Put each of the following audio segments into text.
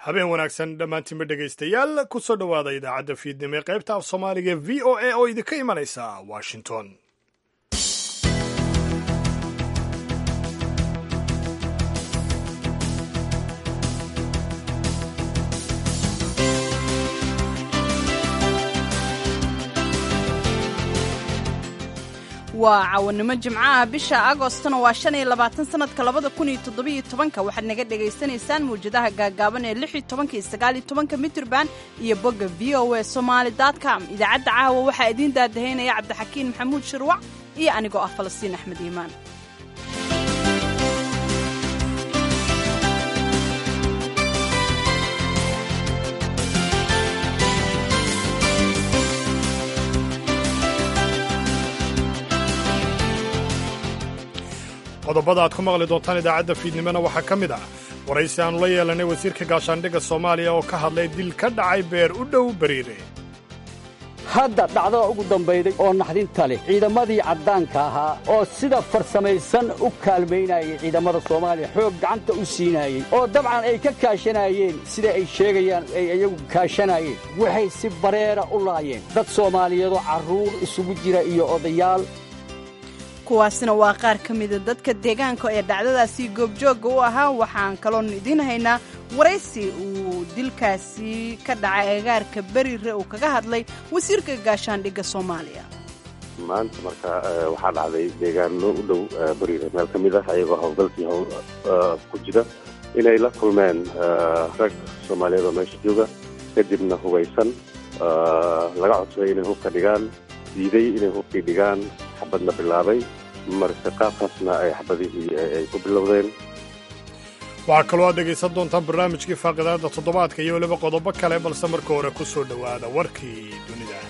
habeen wanaagsan dhammaantiinba dhegaystayaal ku soo dhowaada idaacadda fiidnimo ee qaybta af soomaaliga v o a oo idinka imanaysa washington waa cawanimo jimcaha bisha agostona waa shan iyo labaatan sanadka labada kun iyo toddobiyo tobanka waxaad naga dhagaysanaysaan mawjadaha gaagaaban ee lix iyo tobanka iyo sagaal iyo tobanka mitrban iyo bogga v o a somaali com idaacadda caawa waxaa idiin daadahaynaya cabdixakiin maxamuud shirwac iyo anigoo ah falastiin axmed iimaan qodobada aad ku maqli doontaan idaacadda fiidnimona waxaa ka mid ah waraysi aannu la yeelanay wasiirka gaashaandhigga soomaaliya oo ka hadlay dil ka dhacay beer u dhow bariire hadda dhacdada ugu dambayday oo naxdinta leh ciidamadii caddaanka ahaa oo sida farsamaysan u kaalmaynayay ciidamada soomaaliya xoog gacanta u siinaayey oo dabcan ay ka kaashanayeen sida ay sheegayaan ay iyagu kaashanayeen waxay si bareera u laayeen dad soomaaliyeedoo carruur isugu jira iyo odayaal kuwaasina waa qaar ka mida dadka deegaanka ee dhacdadaasi goobjoogga u ahaa waxaan kaloon idiin haynaa waraysi uu dilkaasi ka dhacay agaarka berire uu kaga hadlay wasiirka gaashaandhigga soomaaliya maanta marka waxaa dhacday deegaano u dhow beriire meel ka mid ah ayagoo howlgalkii howl ku jira inay la kulmeen rag soomaaliyeed oo meesha jooga kadibna hubaysan laga codsaday inay hubka dhigaan diiday inay hubkii dhigaan xabadna bilaabay marka qaabkaasna ay xabadihii ay ku bilowdeen waxaa kaloo aad dhegaysan doontaan barnaamijkii faaqidaada toddobaadka iyo weliba qodobo kale balse marka hore ku soo dhowaada warkii dunida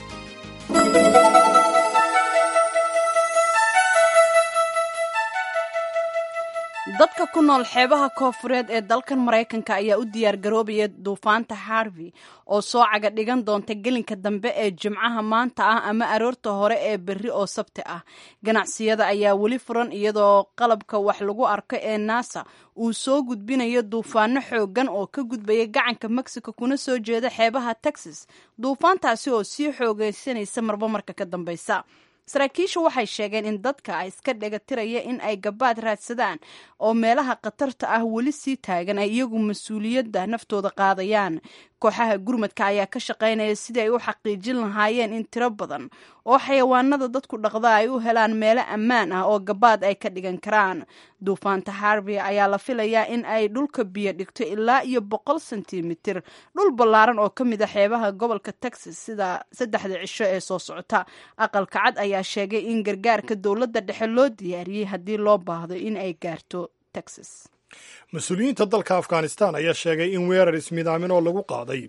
dadka ku nool xeebaha koofureed ee dalkan maraykanka ayaa u diyaargaroobaya duufaanta harvey oo soo caga dhigan doonta gelinka dambe ee jimcaha maanta ah ama aroorta hore ee berri oo sabti ah ganacsiyada ayaa weli furan iyadoo qalabka wax lagu arko ee nasa uu soo gudbinayo duufaano xoogan oo ka gudbaya gacanka mexico kuna soo jeeda xeebaha texas duufaantaasi oo sii xoogeysanaysa marba marka ka dambeysa saraakiishu waxay sheegeen in dadka iska dhegatiraya in ay gabaad raadsadaan oo meelaha khatarta ah weli sii taagan ay iyagu mas-uuliyadda naftooda qaadayaan kooxaha gurmadka ayaa ka shaqaynaya sidii ay u xaqiijin lahaayeen in tiro badan oo xayawaanada dadku dhaqda ay u helaan meelo ammaan ah oo gabaad ay ka dhigan karaan duufaanta harvey ayaa la filayaa in ay dhulka biyo dhigto ilaa iyo boqol sentimitir dhul ballaaran oo ka mid a xeebaha gobolka texas sida saddexda cisho ee soo socota aqalka cad ayaa sheegay in gargaarka dowladda dhexe loo diyaariyey haddii loo baahdo in ay gaarto texas mas-uuliyiinta dalka afghanistan ayaa sheegay in weerar ismidaamin oo lagu qaaday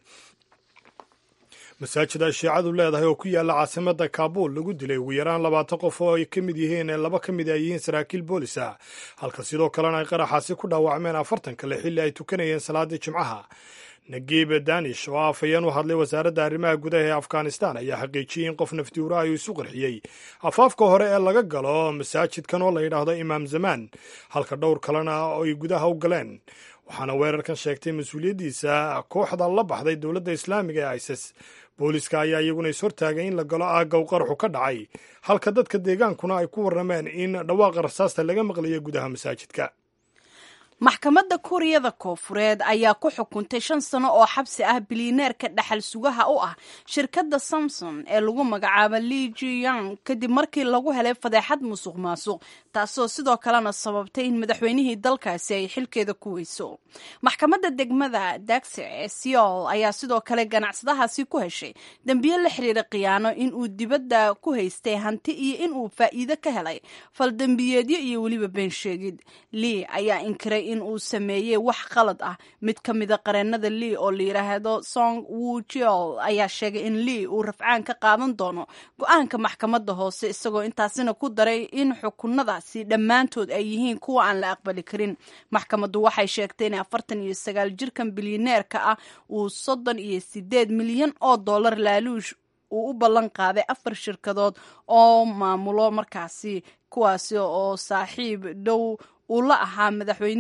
masaajid ay shiicadu leedahay oo ku yaalla caasimadda kaabuul lagu dilay ugu yaraan labaatan qof oo ay ka mid yihiin laba ka mid ay yihiin saraakiil boolis ah halka sidoo kalena ay qaraxaasi ku dhaawacmeen afartan kale xilli ay tukanayeen salaadii jimcaha nagiib danish oo afhayeen u hadlay wasaaradda arrimaha gudaha ee afghanistan ayaa xaqiijiyey in qof naftiura ayuu isu qarxiyey afaafka hore ee laga galo masaajidkan oo la yidhaahdo imaam zamaan halka dhowr kalena ay gudaha u galeen waxaana weerarkan sheegtay mas-uuliyaddiisa kooxda la baxday dowladda islaamiga ee isis booliska ayaa iyaguna is hortaagay in la galo aagga u qaraxu ka dhacay halka dadka deegaankuna ay ku warrameen in dhawaaqa rasaasta laga maqlayo gudaha masaajidka maxkamadda kuuriyada koofureed ayaa ku xukuntay shan sano oo xabsi ah bilineerka dhaxal sugaha u ah shirkadda samson ee lagu magacaabo li jiyang kadib markii lagu helay fadeexad musuq maasuq taasoo sidoo kalena sababtay in madaxweynihii dalkaasi ay xilkeeda ku weyso maxkamadda degmada dagse ee seol ayaa sidoo kale ganacsadahaasi ku heshay dembiye la xiriira khiyaano in uu dibadda ku haystay hanti iyo in uu faa'iido ka helay faldembiyeedyo iyo weliba been sheegid lii ayaa inkiray in uu sameeyey wax qalad ah mid ka mida qareennada lii oo la yidhaahdo song wujiol ayaa sheegay in lii uu rafcaan ka qaadan doono go-aanka maxkamadda hoose isagoo intaasina ku daray in xukunadaasi dhammaantood ay yihiin kuwa aan la aqbali karin maxkamaddu waxay sheegtay in afartan iyo sagaal jirkan bilyaneerka ah uu soddon iyo sideed milyan oo dollar laaluush uu u ballan qaaday afar shirkadood oo maamulo markaasi kuwaasi oo saaxiib dhow uu la ahaa madaxweynihii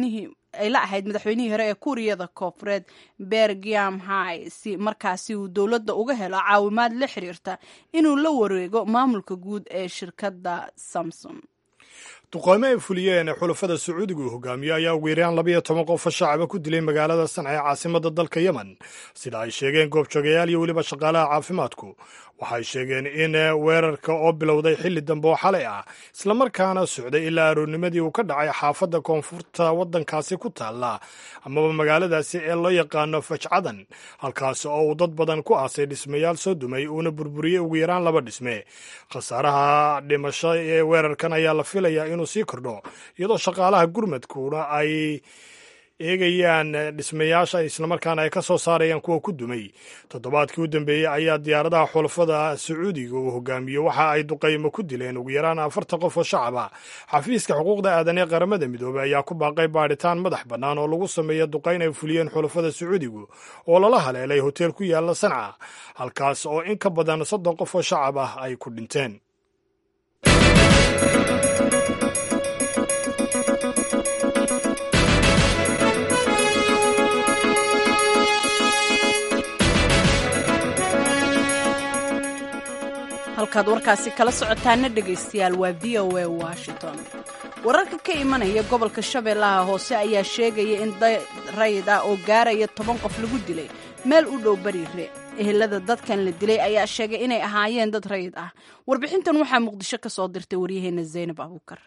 ay la ahayd madaxweynihii hore ee kuuriyada koofureed bergiam hai si markaasi uu dowladda uga helo caawimaad la xiriirta inuu la wareego maamulka guud ee shirkadda samson duqoomo ay fuliyeen xulafada sacuudiga uu hogaamiyo ayaa ugu yaraan labayo toban qofo shacaba ku dilay magaalada sanca ee caasimada dalka yemen sida ay sheegeen goobjoogayaal iyo weliba shaqaalaha caafimaadku waxay sheegeen in weerarka oo bilowday xilli dambe oo xalay ah islamarkaana socday ilaa aroornimadii uu ka dhacay xaafadda koonfurta waddankaasi ku taalla amaba magaaladaasi ee loo yaqaano fajcadan halkaasi oo uu dad badan ku aasay dhismayaal soo dumay uuna burburiyey ugu yaraan laba dhisme khasaaraha dhimasho ee weerarkan ayaa la filayaa inuu sii kordho iyadoo shaqaalaha gurmadkuna ay eegayaan dhismayaasha islamarkaana ay ka soo saarayaan kuwa ku dumay toddobaadkii u dambeeyey ayaa diyaaradaha xulafada sacuudiga uu hogaamiyo waxa ay duqaymo ku dileen ugu yaraan afartan qof oo shacaba xafiiska xuquuqda aadan ee qaramada midoobey ayaa ku baaqay baadhitaan madax bannaan oo lagu sameeya duqayn ay fuliyeen xulafada sacuudigu oo lala haleelay hoteel ku yaala sanca halkaas oo in ka badan soddon qof oo shacab ah ay ku dhinteen halkaad warkaasi kala socotaana dhegaystayaal waa v o a washington wararka ka imanaya gobolka shabeellaha hoose ayaa sheegaya in dad rayid ah oo gaaraya toban qof lagu dilay meel u dhow bariire ehelada dadkan la dilay ayaa sheegay inay ahaayeen dad rayid ah warbixintan waxaa muqdisho ka soo dirtay waryaheena zaynab abuukar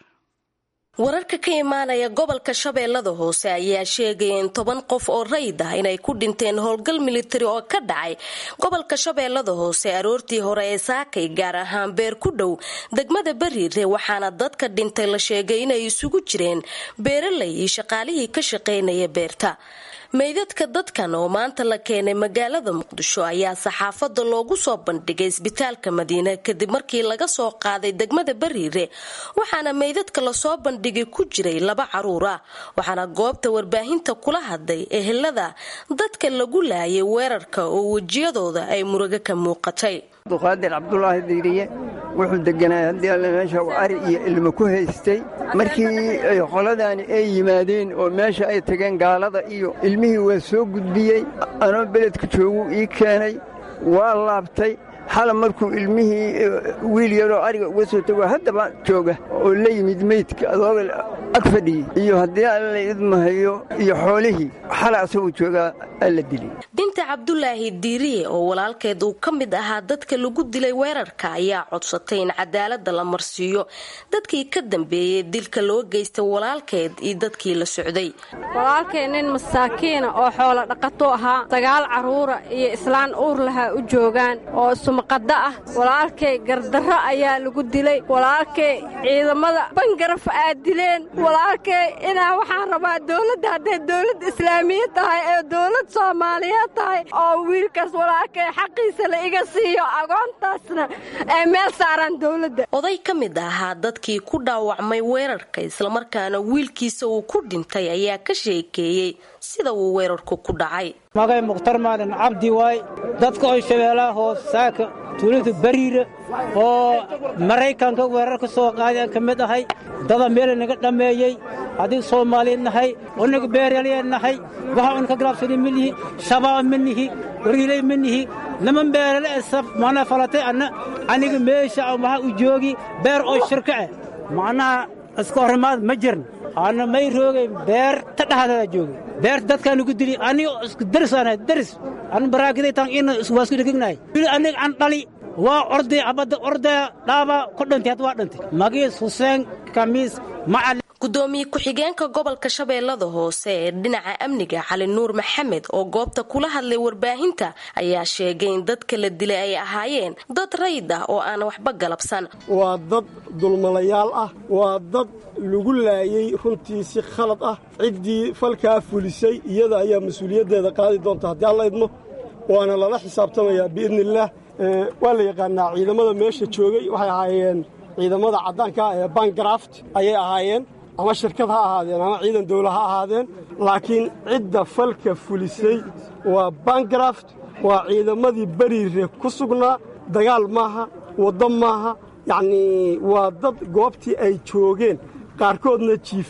wararka ka imaanaya gobolka shabeellada hoose ayaa sheegaya in toban qof oo rayid ah inay ku dhinteen howlgal militari oo ka dhacay gobolka shabeellada hoose aroortii hore ee saakay gaar ahaan beer ku dhow degmada bariire waxaana dadka dhintay la sheegay inay isugu jireen beeralay iyo shaqaalihii ka shaqaynaya beerta meydadka dadkan oo maanta la keenay magaalada muqdisho ayaa saxaafadda loogu soo bandhigay isbitaalka madiine kadib markii laga soo qaaday degmada bariire waxaana meydadka lasoo bandhigay ku jiray laba caruur ah waxaana goobta warbaahinta kula hadlay ehelada dadka lagu laayay weerarka oo wejiyadooda ay murugo ka muuqatay abduqaadir cabdulaahi diiriye wuxuu deganaa haddii alle meesha ari iyo ilmo ku haystay markii qoladaani ay yimaadeen oo meesha ay tageen gaalada iyo ilmihii waa soo gudbiyey anoo beledka jooguu ii keenay waa laabtay xala markuu ilmihii wiil yaroo ariga uga soo tago haddaba jooga oo la yimid meydka adooga ag fadhiyey iyo haddii alla idmahayo iyo xoolihii xala asagoo joogaa alla dilay binta cabdulaahi diiriye oo walaalkeed uu ka mid ahaa dadka lagu dilay weerarka ayaa codsatay in cadaalada la marsiiyo dadkii ka dambeeyey dilka loo geystay walaalkeed iyo dadkii la socday walaalkay nin masaakiina oo xoolo dhaqato ahaa sagaal carruura iyo islaan uur lahaa u joogaan oo sumqadda ah walaalkay gardarro ayaa lagu dilay walaalkay ciidamada bangaraf aad dileen walaalkay inaa waxaan rabaa dowladda hadday dowlad islaamiya tahay ee dowlad soomaaliyeed tahay oo wiilkaas walaalkay xaqiisa la iga siiyo agoontaasna ay meel saaraan dowladda oday ka mid ahaa dadkii ku dhaawacmay weerarka islamarkaana wiilkiisa uu ku dhintay ayaa ka sheekeeyey sida uu weerarku ku dhacay magay mukhtar maalin cabdi waay dadka oo shabeellaha hoos saaka tuulada bariira oo maraykanka weerar ka soo qaadeen ka mid ahay dada meela naga dhammeeyey haddii soomaaliya nahay unaga beeralya nahay waxa un ka galaabsani ma nihi shabaab ma nihi wariilay ma nihi niman beerale esaf mana falatay anna aniga meesha waxa u joogi beer oo shirka ah macnaha iska horimaad ma jirin ana may roogay beer ta dhaxdeeda joogay beer dadkaan ugu dili aniga isku daris aan daris an baraakiday tan ina waa isku dhegignahay aniga an dhali waa orday abadda ordaya dhaaba ku dhintay had waa dhintay magiis xuseen kamiis macali gudoomiye ku-xigeenka gobolka shabeellada hoose ee dhinaca amniga cali nuur maxamed oo goobta kula hadlay warbaahinta ayaa sheegay in dadka la dilay ay ahaayeen dad rayid ah oo aan waxba galabsan waa dad dulmalayaal ah waa dad lagu laayay runtii si khalad ah ciddii falkaa fulisay iyada ayaa mas-uuliyaddeeda qaadi doonta haddii alla idmo waana lala xisaabtamayaa biidniillaah waa la yaqaanaa ciidamada meesha joogay waxay ahaayeen ciidamada caddaanka ah ee bangraft ayay ahaayeen ama shirkad ha ahaadeen ama ciidan dawla ha ahaadeen laakiin cidda falka fulisay waa bangraft waa ciidamadii beriire ku sugnaa dagaal maaha waddo maaha yacnii waa dad goobtii ay joogeen qaarkoodna jiifeen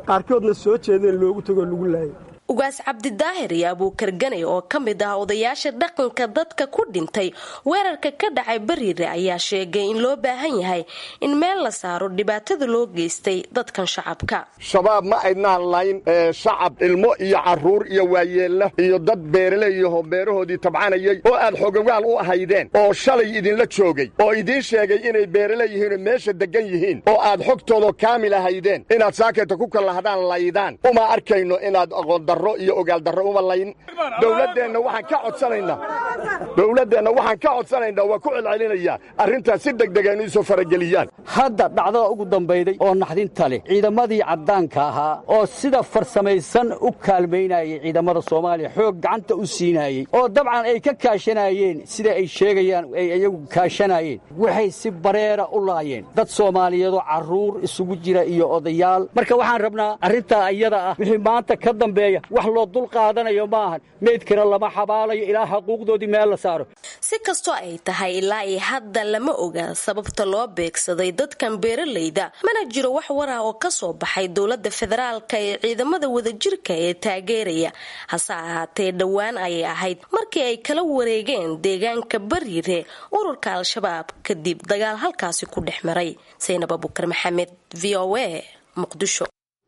qaarkoodna soo jeedeen loogu tagoo lagu laayay ugaas cabdidaahir iyo abuukar ganay oo ka mid ah odayaasha dhaqanka dadka ku dhintay weerarka ka dhacay bariire ayaa sheegay in loo baahan yahay in meel la saaro dhibaatada loo geystay dadkan shacabka shabaab ma aydnaan layn shacab ilmo iyo caruur iyo waayeella iyo dad beeraleeyaho beerahoodii tabcanayay oo aad xogogaal u ahaydeen oo shalay idinla joogay oo idiin sheegay inay beeraleeyihiinoo meesha deggan yihiin oo aad xogtooda kaamil ahaydeen inaad saakayta ku kallahdaan laydaan uma arkayno inaad aqoondaro iyo ogaaldarro uma layn dowladdeenna waxaan ka codsanaynaa dowladdeenna waxaan ka codsanaynaa waa ku celcelinayaa arrintaas si degdega inu isoo farageliyaan hadda dhacdada ugu dambayday oo naxdinta leh ciidamadii caddaanka ahaa oo sida farsamaysan u kaalmaynayay ciidamada soomaaliya xoog gacanta u siinayey oo dabcan ay ka kaashanaayeen sida ay sheegayaan ay iyagu kaashanayeen waxay si bareera u laayeen dad soomaaliyeedoo carruur isugu jira iyo odayaal marka waxaan rabnaa arrintaa iyada ah wixii maanta ka dambeeya wax loo dul qaadanayo maahan meydkana lama xabaalayo ilaa xaquuqdoodii meel la saaro si kastoo ay tahay ilaa iyo hadda lama oga sababta loo beegsaday dadkan beeralayda mana jiro wax warah oo ka soo baxay dowladda federaalka ee ciidamada wadajirka ee taageeraya hase ahaatee dhowaan ayay ahayd markii ay kala wareegeen deegaanka bariire ururka al-shabaab kadib dagaal halkaasi ku dhex maray saynab abukar maxamed v o a muqdisho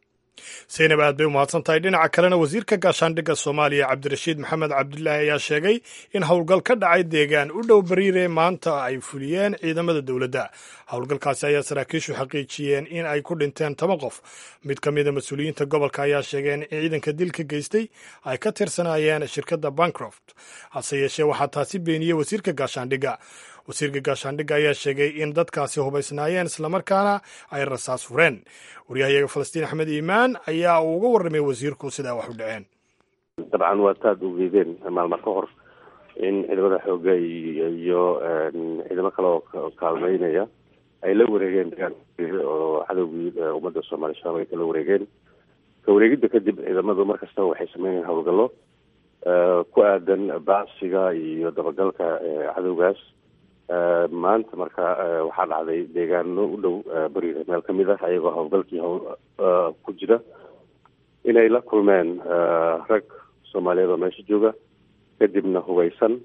saynab aad bay u mahadsan tahay dhinaca kalena wasiirka gaashaandhigga soomaaliya cabdirashiid maxamed cabdulaahi ayaa sheegay in howlgal ka dhacay deegaan u dhow bariire maanta ay fuliyeen ciidamada dowladda howlgalkaasi ayaa saraakiishu xaqiijiyeen in ay ku dhinteen toban qof mid ka mida mas-uuliyiinta gobolka ayaa sheegeen in ciidanka dilka geystay ay ka tirsanaayeen shirkadda bancroft hase yeeshee waxaa taasi beeniyey wasiirka gaashaandhigga wasiirka gaashaandhigga ayaa sheegay in dadkaasi hubaysnaayeen islamarkaana ay rasaas fureen waryahayaga falastiin axmed iimaan ayaa uu uga warramay wasiirku sidaa wax u dhaceen dabcan waa taad ugeedeen maalma ka hor in ciidamada xooga iyo ciidamo kale oo kaalmeynaya ay la wareegeen deegaanka oo cadowgii ummadda soomaaliya shabaab ay kala wareegeen ka wareegidda kadib ciidamadu mar kastaba waxay sameynayaan howlgallo ku aadan baasiga iyo dabagalka cadowgaas maanta marka waxaa dhacday deegaano u dhow bariire meel ka mid ah ayagoo howlgalkii hawl ku jira inay la kulmeen rag soomaaliyeed oo meesha jooga kadibna hubaysan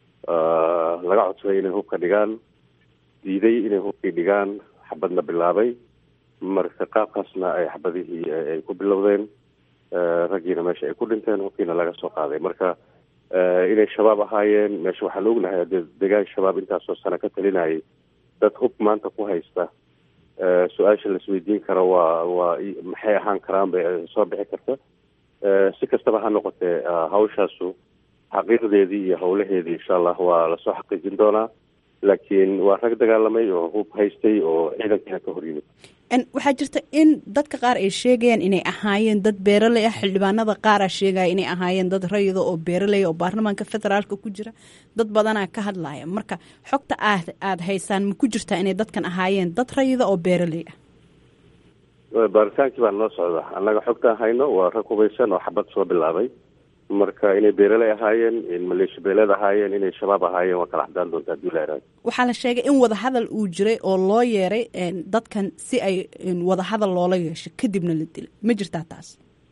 laga codsaday inay hubka dhigaan diiday inay hubkii dhigaan xabadna bilaabay marka qaabkaasna ay xabadihii ay ku bilowdeen raggiina meesha ay ku dhinteen hubkiina laga soo qaaday marka inay shabaab ahaayeen meesha waxaan ognahay hadee degaan shabaab intaasoo sano ka talinayay dad hub maanta ku haysta su-aasha laisweydiin karo waa waa maxay ahaan karaan bay soo bixi karta si kastaba ha noqotee hawshaasu xaqiiqdeedii iyo howlaheedii insha allah waa lasoo xaqiijin doonaa laakiin waa rag dagaalamay oo hub haystay oo ciidankiina ka hor yimid waxaa jirta in dadka qaar ay sheegayaan inay ahaayeen dad beeraley ah xildhibaanada qaaraa sheegaya inay ahaayeen dad rayida oo beeraley oo baarlamaanka federaalka ku jira dad badanaa ka hadlaya marka xogta aad aada haysaan ma ku jirtaa inay dadkan ahaayeen dad rayida oo beeraley ah baaritaankii baa noo socda annaga xogtaan hayno waa rag hubaysan oo xabad soo bilaabay marka inay beeraley ahaayeen in maleesha beeleed ahaayeen inay shabaab ahaayeen waa kala xadaan doonta hadii la iraado waxaa la sheegay in wadahadal uu jiray oo loo yeeray dadkan si ay wadahadal loola yeesho kadibna la dilay ma jirtaa taas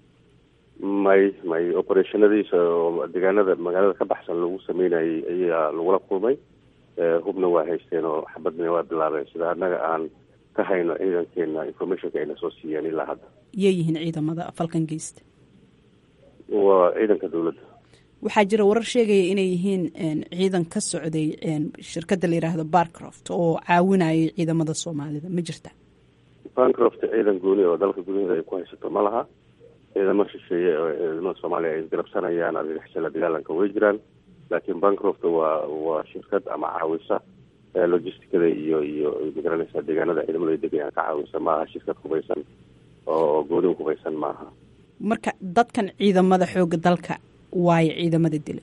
may may operationadiisa oo deegaanada magaalada ka baxsan lagu sameynayay ayaa lagula kulmay hubna waa haysteen oo xabadna waa bilaabeen sida annaga aan ka hayno ciidankeena informationka ayna soo siiyeen ilaa hadda yay yihiin ciidamada falkan geysta waa ciidanka dowladda waxaa jira warar sheegaya inay yihiin ciidan ka socday shirkadda la yidhaahdo barcroft oo caawinayay ciidamada soomaalida ma jirta barcroft ciidan gooni oo dalka gudaheeda ay ku haysato ma laha ciidamo shisheeye oo ciidamada soomaaliya ay isgarabsanayaan argagixisala dagaalanka way jiraan laakiin bancroft waa waa shirkad ama caawisa logisticada iyo iyo magaranaysa deegaanada ciidamadu ay degayaan ka caawisa maaha shirkad hubaysan oo gooni hubaysan maaha marka dadkan ciidamada xooga dalka waayo ciidamada dila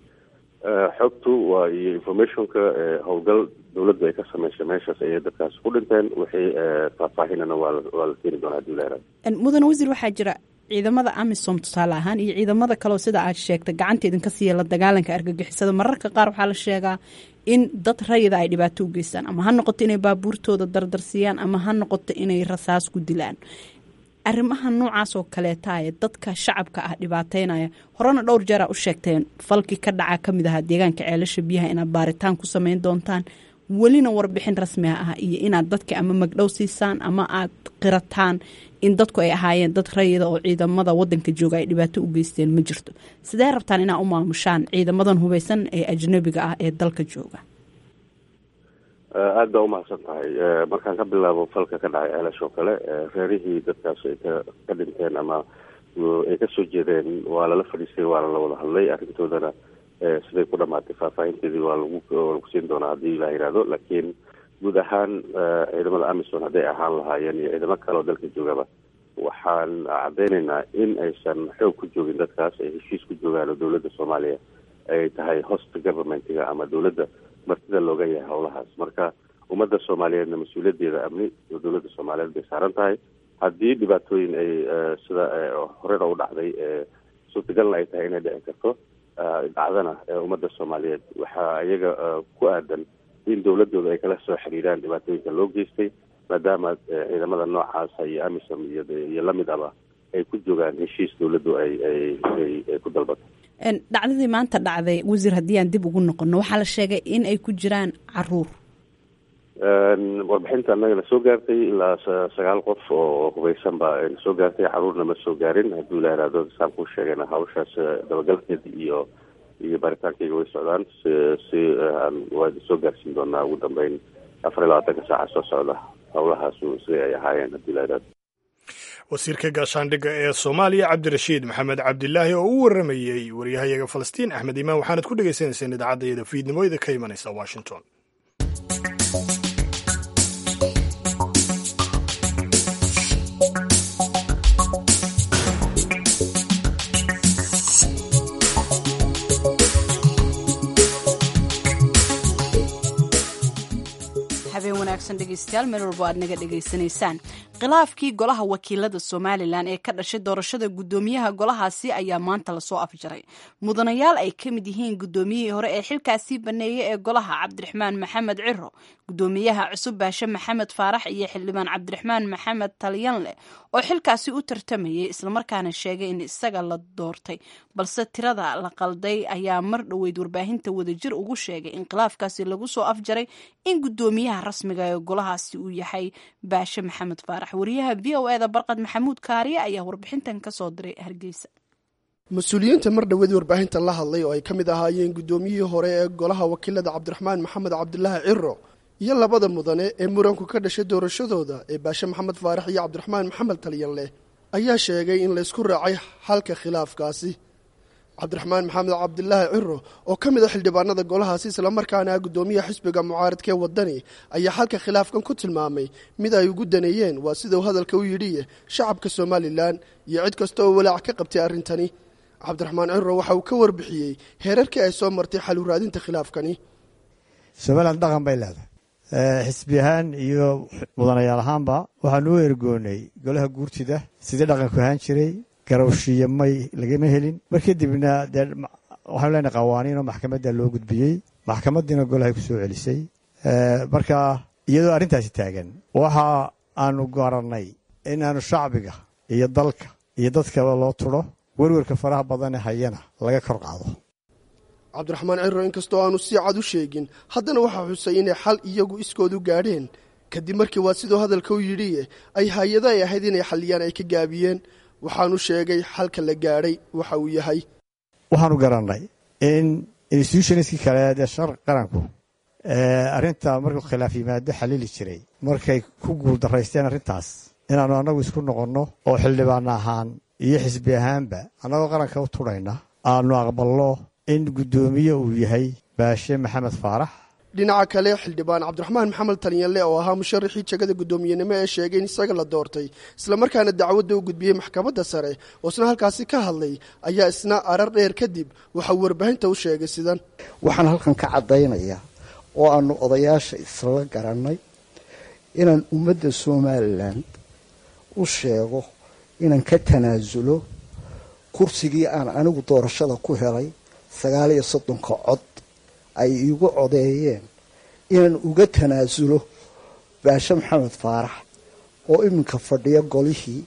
xogtu waa iyo informationka howlgal dowladdu ay ka sameysay meeshaas ayay dadkaas ku dhinteen wixii faahfaahinana waa waa la keeni doonaa hadii la yaraado mudane wasiir waxaa jira ciidamada amisom tusaale ahaan iyo ciidamada kaleo sida aad sheegtay gacanta idinka siiya la dagaalanka argagixisada mararka qaar waxaa la sheegaa in dad rayida ay dhibaato u geystaan ama ha noqoto inay baabuurtooda dardarsiyaan ama ha noqoto inay rasaas ku dilaan arrimaha noocaas oo kaleeta ee dadka shacabka ah dhibaateynaya horena dhowr jeera u sheegteen falkii ka dhaca ka mid ahaa deegaanka ceelasha biyaha inaad baaritaan ku sameyn doontaan welina warbixin rasmiga ah iyo inaad dadka ama magdhow siisaan ama aad qirataan in dadku ay ahaayeen dad rayida oo ciidamada wadanka jooga ay dhibaato u geysteen ma jirto sidee rabtaan inaa u maamushaan ciidamadan hubeysan ee ajnabiga ah ee dalka jooga aada baa umahadsan tahay markaan ka bilaabo falka ka dhacay ceelash oo kale reerihii dadkaas ay ka ka dhinteen ama ay kasoo jeedeen waa lala fadhiistay waana la wada hadlay arrintoodana siday ku dhamaatay faahfaahinteedii waa lagu lagu siin doonaa haddii la yihahdo laakiin guud ahaan ciidamada amison hadday ahaan lahaayeen iyo ciidamo kale oo dalka joogaba waxaan caddeynaynaa in aysan xoog ku joogin dadkaas ay heshiis ku joogaan oo dowladda soomaaliya ay tahay host governmentiga ama dowladda martida looga yahay howlahaas marka ummadda soomaaliyeedna mas-uuliyaddeeda amni oo dowladda soomaaliyeed bay saaran tahay haddii dhibaatooyin ay sida horena u dhacday suurtagalna ay tahay inay dhici karto dhacdana ummadda soomaaliyeed waxaa iyaga ku aadan in dowladooda ay kala soo xiriiraan dhibaatooyinka loo geystay maadaama ciidamada noocaasa iyo amisom iyo iyo lamid aba ay ku joogaan heshiis dowladdu ay ay ay ku dalbato dhacdadii maanta dhacday wasiir haddii aan dib ugu noqono waxaa la sheegay in ay ku jiraan caruur warbixinta annagana soo gaartay ilaa sagaal qof oo hubeysan baa soo gaartay caruurna ma soo gaarin hadduu la yihahdo saan kuu sheegayna hawshaas dabagalkeeda iyo iyo baaritaankayga way socdaan si si waa soo gaarsiin doonaa ugu dambeyn afar iyo labaatanka saaca soo socda howlahaasu siday ay ahaayeen haddii la yihahdo wasiirka gaashaandhigga ee soomaaliya cabdirashiid maxamed cabdilaahi oo u waramayey waryahayaga falastiin axmed imaan waxaanad ku dhegeysaneyseen idaacadda fiidnimooyada ka imanaysa washington habeen wanaagsan dhegeystayaal meel walbo aad naga dhegaysanaysaan khilaafkii golaha wakiilada somalilan ee ka dhashay doorashada guddoomiyaha golahaasi ayaa maanta lasoo afjaray mudanayaal ay ka mid yihiin guddoomiyihii hore ee xilkaasii baneeyey ee golaha cabdiraxmaan maxamed ciro guddoomiyaha cusub baashe maxamed faarax iyo xildhibaan cabdiraxmaan maxamed talyanleh oo xilkaasi u tartamayay islamarkaana sheegay in isaga la doortay balse tirada la qalday ayaa mar dhoweyd warbaahinta wadajir ugu sheegay in khilaafkaasi lagu soo afjaray in guddoomiyaha rasmiga ee golahaasi uu yahay baashe maxamed faarax wariyaha v o eda barqad maxamuud kaariye ayaa warbixintan kasoo diray hargeysa mas-uuliyiinta mar dhoweed warbaahinta la hadlay oo ay ka mid ahaayeen guddoomiyihii hore ee golaha wakiilada cabdiraxmaan maxamed cabdilaahi ciro iyo labada mudane ee muranku ka dhashay doorashadooda ee baashe maxamed faarax iyo cabdiraxmaan maxamed talyanleh ayaa sheegay in laysku raacay xalka khilaafkaasi cabdiraxmaan maxamed cabdilaahi ciro oo ka mid a xildhibaanada golahaasi islamarkaana ah guddoomiyaha xisbiga mucaaradka ee wadani ayaa xalka khilaafkan ku tilmaamay mid ay ugu daneeyeen waa sidau hadalka u yidhiye shacabka somalilan iyo cid kasta oo walaac ka qabtay arrintani cabdiraxmaan ciro waxa uu ka warbixiyey heerarkii ay soo martay xal u raadinta khilaafkani somalilan dhaqan bay leedahay xisbi ahaan iyo mudanayaal ahaanba waxaanu u ergoonay golaha guurtida sidii dhaqanku ahaan jiray garowshiya may lagama helin mar kadibna dee waxaanu leenahay qawaaniinoo maxkamadda loo gudbiyey maxkamaddiina golahay ku soo celisay marka iyadoo arrintaasi taagan waxa aanu garannay inaanu shacbiga iyo dalka iyo dadkaba loo turo werwerka faraha badane hayana laga kor qaado cabdiraxmaan ciro inkastoo aanu si cad u sheegin haddana waxaa xusay inay xal iyagu iskoodu gaadheen kadib markii waa siduu hadalka u yidhiye ay hay-ado ay ahayd inay xalliyaan ay ka gaabiyeen waxaanu sheegay xalka la gaadhay waxa uu yahay waxaanu garannay in institutionskii kale dee shar qaranku arrinta markuu khilaaf yimaado xalili jiray markay ku guuldaraysteen arrintaas inaannu annagu isku noqonno oo xildhibaan ahaan iyo xisbi ahaanba annagoo qaranka u tudhayna aanu aqbalno in guddoomiye uu yahay baashe maxamed faarax dhinaca kale xildhibaan cabdiraxmaan maxamed talyanle oo ahaa musharaxii jegada guddoomiyenimo ee sheegay in isaga la doortay islamarkaana dacwadda u gudbiyey maxkamadda sare oo isna halkaasi ka hadlay ayaa isna arar dheer kadib waxauu warbaahinta u sheegay sidan waxaan halkan ka caddaynayaa oo aanu odayaasha isla garannay inaan ummadda somalilan u sheego inaan ka tanaasulo kursigii aan anigu doorashada ku helay sagaal iyo soddonka cod ay iigu codeeyeen inaan uga tanaasulo baashe maxamed faarax oo iminka fadhiya golihii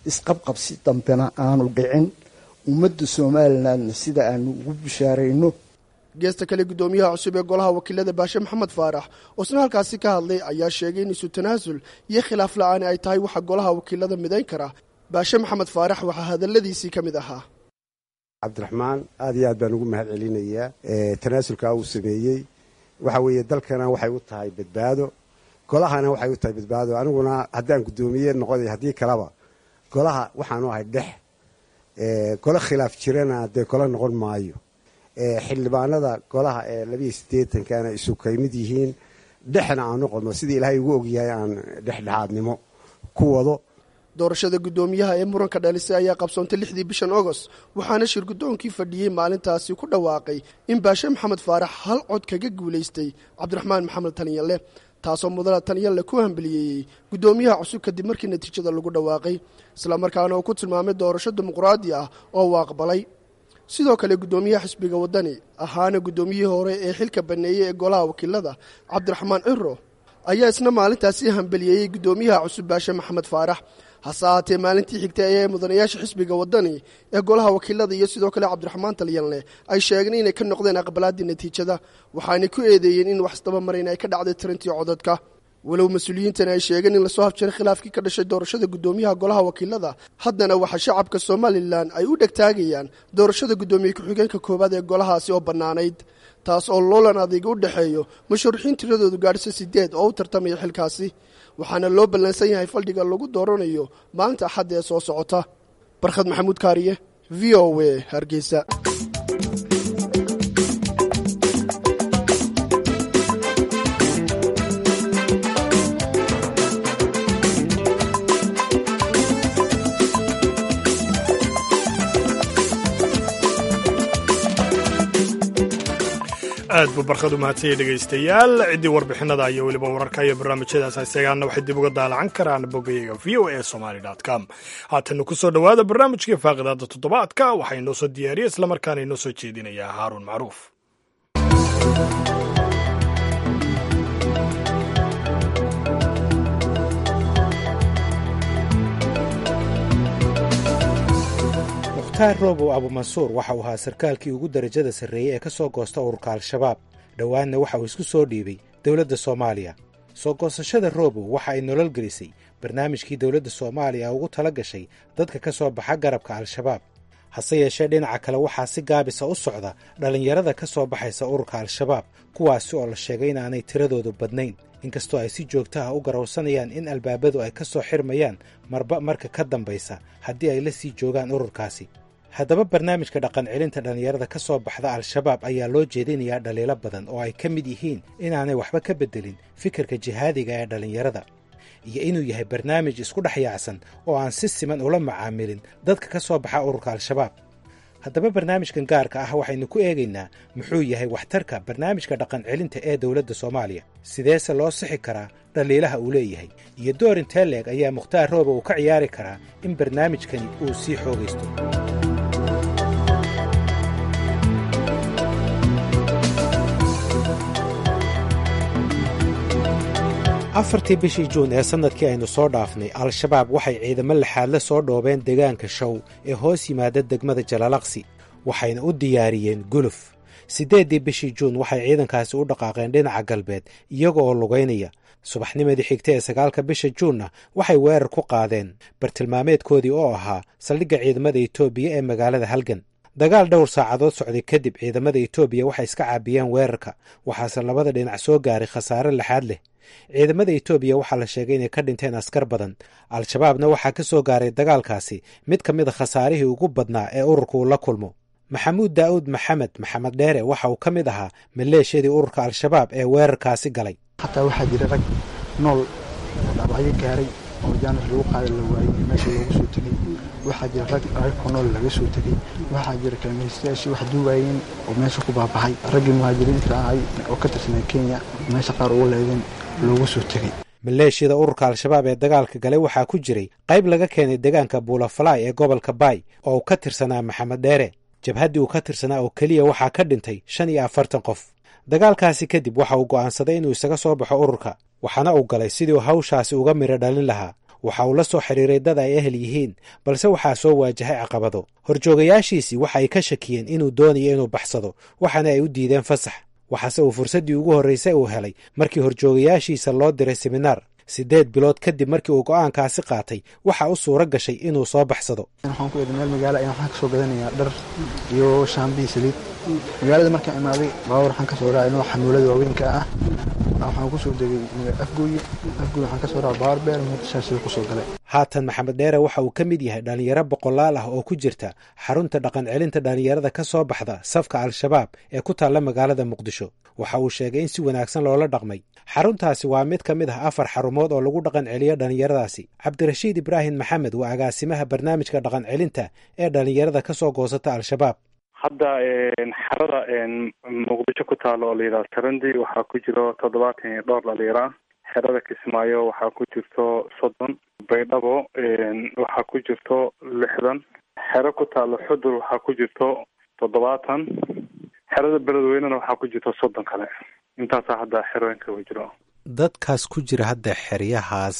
isqabqabsi dambena aanu dhicin ummadda somalilandna sida aanu ugu bishaarayno geesta kale guddoomiyaha cusub ee golaha wakiilada baashe maxamed faarax oo isna halkaasi ka hadlay ayaa sheegay in isu tanaasul iyo khilaaf la-aani ay tahay waxa golaha wakiilada midayn kara baashe maxamed faarax waxaa hadalladiisii ka mid ahaa cabdiraxmaan aad iyo aad baan ugu mahad celinayaa tanaasulkaa uu sameeyey waxa weeye dalkana waxay u tahay badbaado golahana waxay u tahay badbaado aniguna haddaan guddoomiye noqoday haddii kaleba golaha waxaanu ahay dhex golo khilaaf jirana dee golo noqon maayo xildhibaanada golaha ee labiiyo siddeetankana isu kaymid yihiin dhexna aan noqono sidii ilaahay ugu ogyahay aan dhexdhexaadnimo ku wado doorashada guddoomiyaha ee muranka dhalisay ayaa qabsoontay lixdii bishan agost waxaana shir guddoonkii fadhiyey maalintaasi ku dhawaaqay in baashe maxamed faarax hal cod kaga guulaystay cabdiraxmaan maxamed talyanle taasoo mudana talyanle ku hambeliyeeyey guddoomiyaha cusub kadib markii natiijada lagu dhawaaqay islamarkaana uu ku tilmaamay doorasho dimuqraadi ah oo uu aqbalay sidoo kale guddoomiyaha xisbiga waddani ahaana guddoomiyihii hore ee xilka baneeyey ee golaha wakiilada cabdiraxmaan ciro ayaa isna maalintaasi hambeliyeeyey guddoomiyaha cusub baashe maxamed faarax hase ahaatee maalintii xigtay ayaa mudanayaasha xisbiga waddani ee golaha wakiilada iyo sidoo kale cabdiraxmaan talyanle ay sheegeen inay ka noqdeen aqbalaaddii natiijada waxaanay ku eedeeyeen in wax isdaba marayn ay ka dhacday tirintii codadka walow mas-uuliyiintani ay sheegeen in lasoo habjiray khilaafkii ka dhashay doorashada guddoomiyaha golaha wakiilada haddana waxaa shacabka somalilan ay u dhegtaagayaan doorashada guddoomiye ku-xigeenka koowaad ee golahaasi oo bannaanayd taas oo loolan adayga u dhexeeyo musharaxiin tiradoodu gaadhisa sideed oo u tartamaya xilkaasi waxaana loo ballansan yahay faldhiga lagu dooranayo maalinta axadda ee soo socota barkhad maxamuud kaariye v o w hargeysa aad buu barkhad u mahadsanyay dhegaystayaal ciddii warbixinada iyo weliba wararka iyo barnaamijyadaas isagaana waxay dib uga daalacan karaan bogayaga v o a somaly com haatana ku soo dhowaada barnaamijkii faaqidaada toddobaadka waxaa inoo soo diyaariya islamarkaana inoo soo jeedinayaa haaruun macruuf mukhtaar roobow abumansuur waxa uu ahaa sarkaalkii ugu darajada sarreeyey ee ka soo goosta ururka al-shabaab dhowaanna waxa uu isku soo dhiibay dowladda soomaaliya soo goosashada roobow waxa ay nolol gelisay barnaamijkii dowladda soomaaliya ugu tala gashay dadka ka soo baxa garabka al-shabaab hase yeeshee dhinaca kale waxaa si gaabisa u socda dhallinyarada ka soo baxaysa ururka al-shabaab kuwaasi oo la sheegay inaanay tiradoodu badnayn inkastoo ay si joogto ah u garowsanayaan in albaabadu ay ka soo xirmayaan marba marka ka dambaysa haddii ay la sii joogaan ururkaasi haddaba barnaamijka dhaqancelinta dhallinyarada ka soo baxda al-shabaab ayaa loo jeedinayaa dhaliilo badan oo ay ka mid yihiin inaanay waxba ka beddelin fikirka jihaadiga ee dhallinyarada iyo inuu yahay barnaamij isku dhex yaacsan oo aan si siman ula macaamilin dadka ka soo baxa ururka al-shabaab haddaba barnaamijkan gaarka ah waxaynu ku eegaynaa muxuu yahay waxtarka barnaamijka dhaqancelinta ee dowladda soomaaliya sideese loo sixi karaa dhaliilaha uu leeyahay iyo door intee leeg ayaa mukhtaar rooba uu ka ciyaari karaa in barnaamijkani uu sii xoogaysto afartii bishii juun ee sannadkii aynu soo dhaafnay al-shabaab waxay ciidamo laxaadle soo dhoobeen deegaanka show ee hoos yimaada degmada jalalaqsi waxayna u diyaariyeen guluf siddeeddii bishii juun waxay ciidankaasi u dhaqaaqeen dhinaca galbeed iyaga oo lugaynaya subaxnimadii xigta ee sagaalka bisha juunna waxay weerar ku qaadeen bartilmaameedkoodii oo ahaa saldhigga ciidamada etoobiya ee magaalada halgan dagaal dhowr saacadood socday kadib ciidamada etoobiya waxay iska caabiyeen weerarka waxaase labada dhinac soo gaaray khasaare laxaad leh ciidamada etoobiya waxaa la sheegay inay ka dhinteen askar badan al-shabaabna waxaa ka soo gaaray dagaalkaasi mid ka mid a khasaarihii ugu badnaa ee ururka uu la kulmo maxamuud daa'uud maxamed maxamed dheere waxa uu ka mid ahaa maleeshiyadii ururka al-shabaab ee weerarkaasi galay xataa waxaa jira rag nool oo dhaabacyo gaaray oo jaanis lagu qaada la waayey meesha loogu soo tegey waxaa jira rag ragka nool laga soo tegey waxaa jira kalmaystayaashii wax duuwaayeen oo meesha ku baabaxay raggii muhaajiriinta ahay oo ka tirsanay kenya meesha qaar ugu leedeen loogu soo tegey maleeshiyada ururka al-shabaab ee dagaalka galay waxaa ku jiray qayb laga keenay deegaanka buulafalaay ee gobolka baay oo uu ka tirsanaa maxamed dheere jabhaddii uu ka tirsanaa oo keliya waxaa ka dhintay shan iyo afartan qof dagaalkaasi kadib waxa uu go'aansaday inuu isaga soo baxo ururka waxaana uu galay sidii hawshaasi uga midho dhalin lahaa waxa uu la soo xidhiiray dad ay ehel yihiin balse waxaa soo waajahay caqabado horjoogayaashiisii waxa ay ka shakiyeen inuu doonayo inuu baxsado waxaana ay u diideen fasax waxaase uu fursaddii ugu horraysay uu helay markii horjoogayaashiisa loo diray seminaar siddeed bilood kadib markii uu go'aankaasi qaatay waxa u suuro gashay inuu soo baxsado waxaan ku eeday meel magaala ayaan waxaan ka soo gadanayaa dhar iyo shaambiyi saliid magaalada markaan imaaday baawar waxaan ka soo raacay nooca xamuulada waaweynka ah waxaan ku soo degay afgooye afgooye waxaan ka soo raacay baawar beer muqdishaasi ku soo galay haatan maxamed dheere waxa uu ka mid yahay dhallinyaro boqolaal ah oo ku jirta xarunta dhaqan celinta dhallinyarada ka soo baxda safka al-shabaab ee ku taalla magaalada muqdisho waxa uu sheegay in si wanaagsan loola dhaqmay xaruntaasi waa mid ka mid ah afar xarumood oo lagu dhaqan celiyo dhallinyaradaasi cabdirashiid ibraahim maxamed waa agaasimaha barnaamijka dhaqan celinta ee dhallinyarada ka soo goosata al-shabaab hadda xarada muqdisho ku taalo oo la yidhaha sarandi waxaa ku jiro toddobaatan iyo dhowr dhalinyaro ah xerada kismaayo waxaa ku jirto soddon baydhabo waxaa ku jirto lixdan xero ku taalo xudur waxaa ku jirto toddobaatan xerada beledweynena waxaa ku jirto soddon kale intaasaa hadda xerooyinka u jiro dadkaas ku jira hadda xeryahaas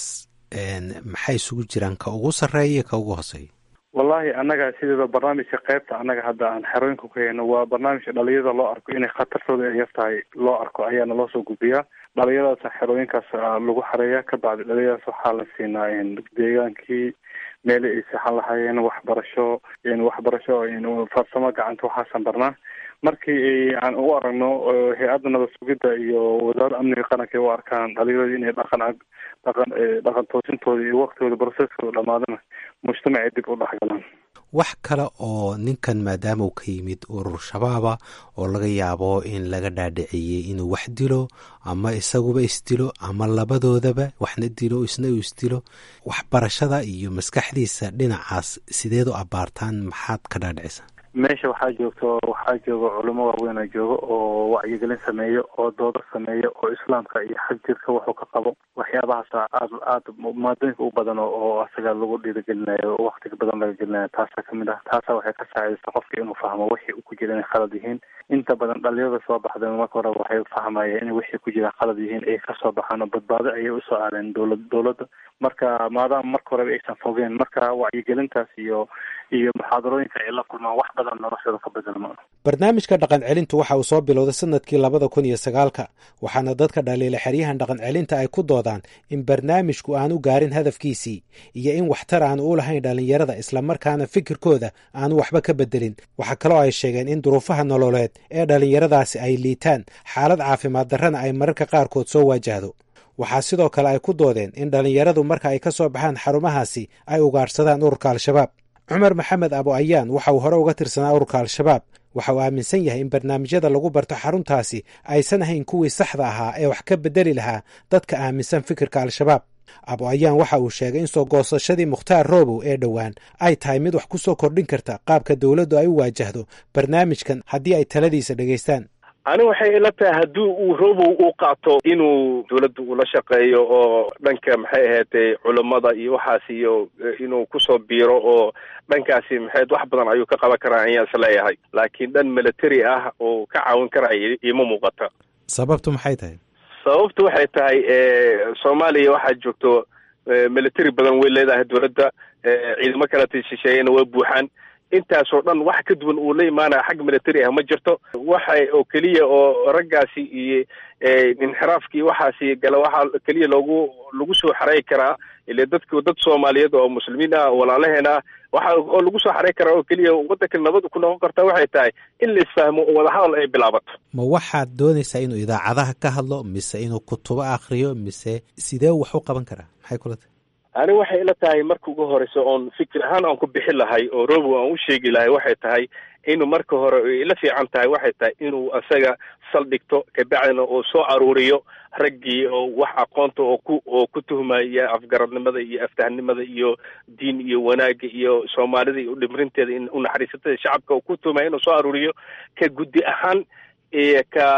maxay isugu jiraan ka ugu sarreeya ka ugu hooseeya wallahi annaga sideeda barnaamijka qaybta annaga hadda aan xerooyinka ku hayno waa barnaamijka dhalinyarada loo arko inay khatartooda ay yar tahay loo arko ayaana loo soo gudbiyaa dhalinyaradaas xerooyinkaas lagu xareeya ka bacdi dhalinyaradaas waxaa la siinaa deegaankii meeli ay seexan lahaayeen waxbarasho waxbarasho farsamo gacanta waxaasan barnaa markii aan u aragno hay-adda nabad sugidda iyo wasaaradda amniga qaranka u arkaan dhalinyarada inay dhaqan dhaqan dhaqan toosintooda iyo waktooda broseskooda dhamaadana mujtamacay dib u dhexgalaan wax kale oo ninkan maadaama uu ka yimid urur shabaaba oo laga yaabo in laga dhaadhiciyey inuu wax dilo ama isaguba isdilo ama labadoodaba waxna dilo isna uu isdilo waxbarashada iyo maskaxdiisa dhinacaas sideed u abaartaan maxaad ka dhaadhicisa meesha waxaa joogto waxaa jooga culamo waaweyn a jooga oo wacyigelin sameeyo oo doodo sameeyo oo islaamka iyo xag jirka wuxuu ka qabo waxyaabahaasa aad aad maadooyinka u badan oo asaga lagu dhiirigelinayo oo waktiga badan laga gelinayo taasa kamid ah taasa waxay ka saacidaysa qofka inuu fahmo wixii uu ku jira inay khalad yihiin inta badan dhalinyarada soo baxda marka hore waxay fahmayeen in wixii ku jira khalad yihiin ay kasoo baxaan oo badbaado ayay usoo aadeen dowlad dowladda marka maadaama marka horeba aysan fogeen marka wacyigelintaas iyo iyo muxaadarooyinka ay la kulmaan wax badan noloshooda ka bedelma barnaamijka dhaqan celintu waxa uu soo bilowday sanadkii labada kun iyo sagaalka waxaana dadka dhaliila xeryahan dhaqan celinta ay ku doodaan in barnaamijku aanu gaarin hadafkiisii iyo in waxtar aanu u lahayn dhallinyarada islamarkaana fikirkooda aanu waxba ka bedelin waxaa kaloo ay sheegeen in duruufaha nololeed ee dhallinyaradaasi ay liitaan xaalad caafimaad darrana ay mararka qaarkood soo waajahdo waxaa sidoo kale ay ku doodeen in dhallinyaradu marka ay ka soo baxaan xarumahaasi ay ugaadhsadaan ururka al-shabaab cumar maxamed abo ayaan waxa uu hore uga tirsanaa ururka al-shabaab waxa uu aaminsan yahay in barnaamijyada lagu barto xaruntaasi aysan ahayn kuwii saxda ahaa ee wax ka bedeli lahaa dadka aaminsan fikirka al-shabaab abo ayaan waxa uu sheegay in soo goosashadii mukhtaar roobow ee dhowaan ay tahay mid wax ku soo kordhin karta qaabka dowladdu ay u waajahdo barnaamijkan haddii ay taladiisa dhegaystaan ani waxay ila tahay haddii uu robow u qaato inuu dawladda ula shaqeeyo oo dhanka maxay ahaatay culammada iyo waxaas iyo inuu kusoo biiro oo dhankaasi maxayd wax badan ayuu ka qaban karaa ayaan isleeyahay laakiin dhan military ah oo ka caawin karaya ima muuqata sababtu maxay tahay sababtu waxay tahay soomaaliya waxaa joogto military badan way leedahay dawladda ciidamo kaleta shisheeyana waa buuxaan intaasoo dhan wax ka duwan uu la imaanaya xag military ah ma jirto waxa oo keliya oo raggaasi iyo inxiraafkii waxaasi gala waxaa keliya loogu lagu soo xareey karaa ile dadku dad soomaaliyeed oo muslimiin ah walaalaheen ah waxa oo lagu soo xareey karaa oo keliya waddanka nabad ku noqon karta waxay tahay in la isfahmo oo wadahadal ay bilaabato ma waxaad doonaysaa inuu idaacadaha ka hadlo mise inuu kutubo akriyo mise sidee wax u qaban karaa maxay kula tahay ani waxay ila tahay marka ugu horeysa oon fikir ahaan aan ku bixi lahay oo robow aan u sheegi lahay waxay tahay inuu marka hore ila fiican tahay waxay tahay inuu asaga saldhigto kabacdina uu soo aruuriyo raggii oo wax aqoonta oo ku oo ku tuhmaya afgaradnimada iyo aftahnimada iyo diin iyo wanaagga iyo soomaalida iyo dhimrinteeda in unaxariisatada shacabka oo ku tuhmaya inuu soo aruuriyo ka guddi ahaan iyo ka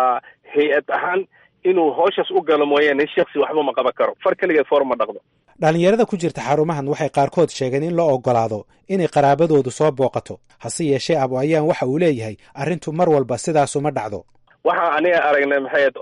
hay-ad ahaan inuu hooshaas u galo mooyaane shaksi waxba ma qaban karo far keligeed foor ma dhaqdo dhallinyarada ku jirta xarumahan waxay qaarkood sheegeen in loo oggolaado inay qaraabadoodu soo booqato hase yeeshee abo ayaan waxa uu leeyahay arrintu mar walba sidaasuma dhacdo waxaa aniga aragnay maxay ahayd oday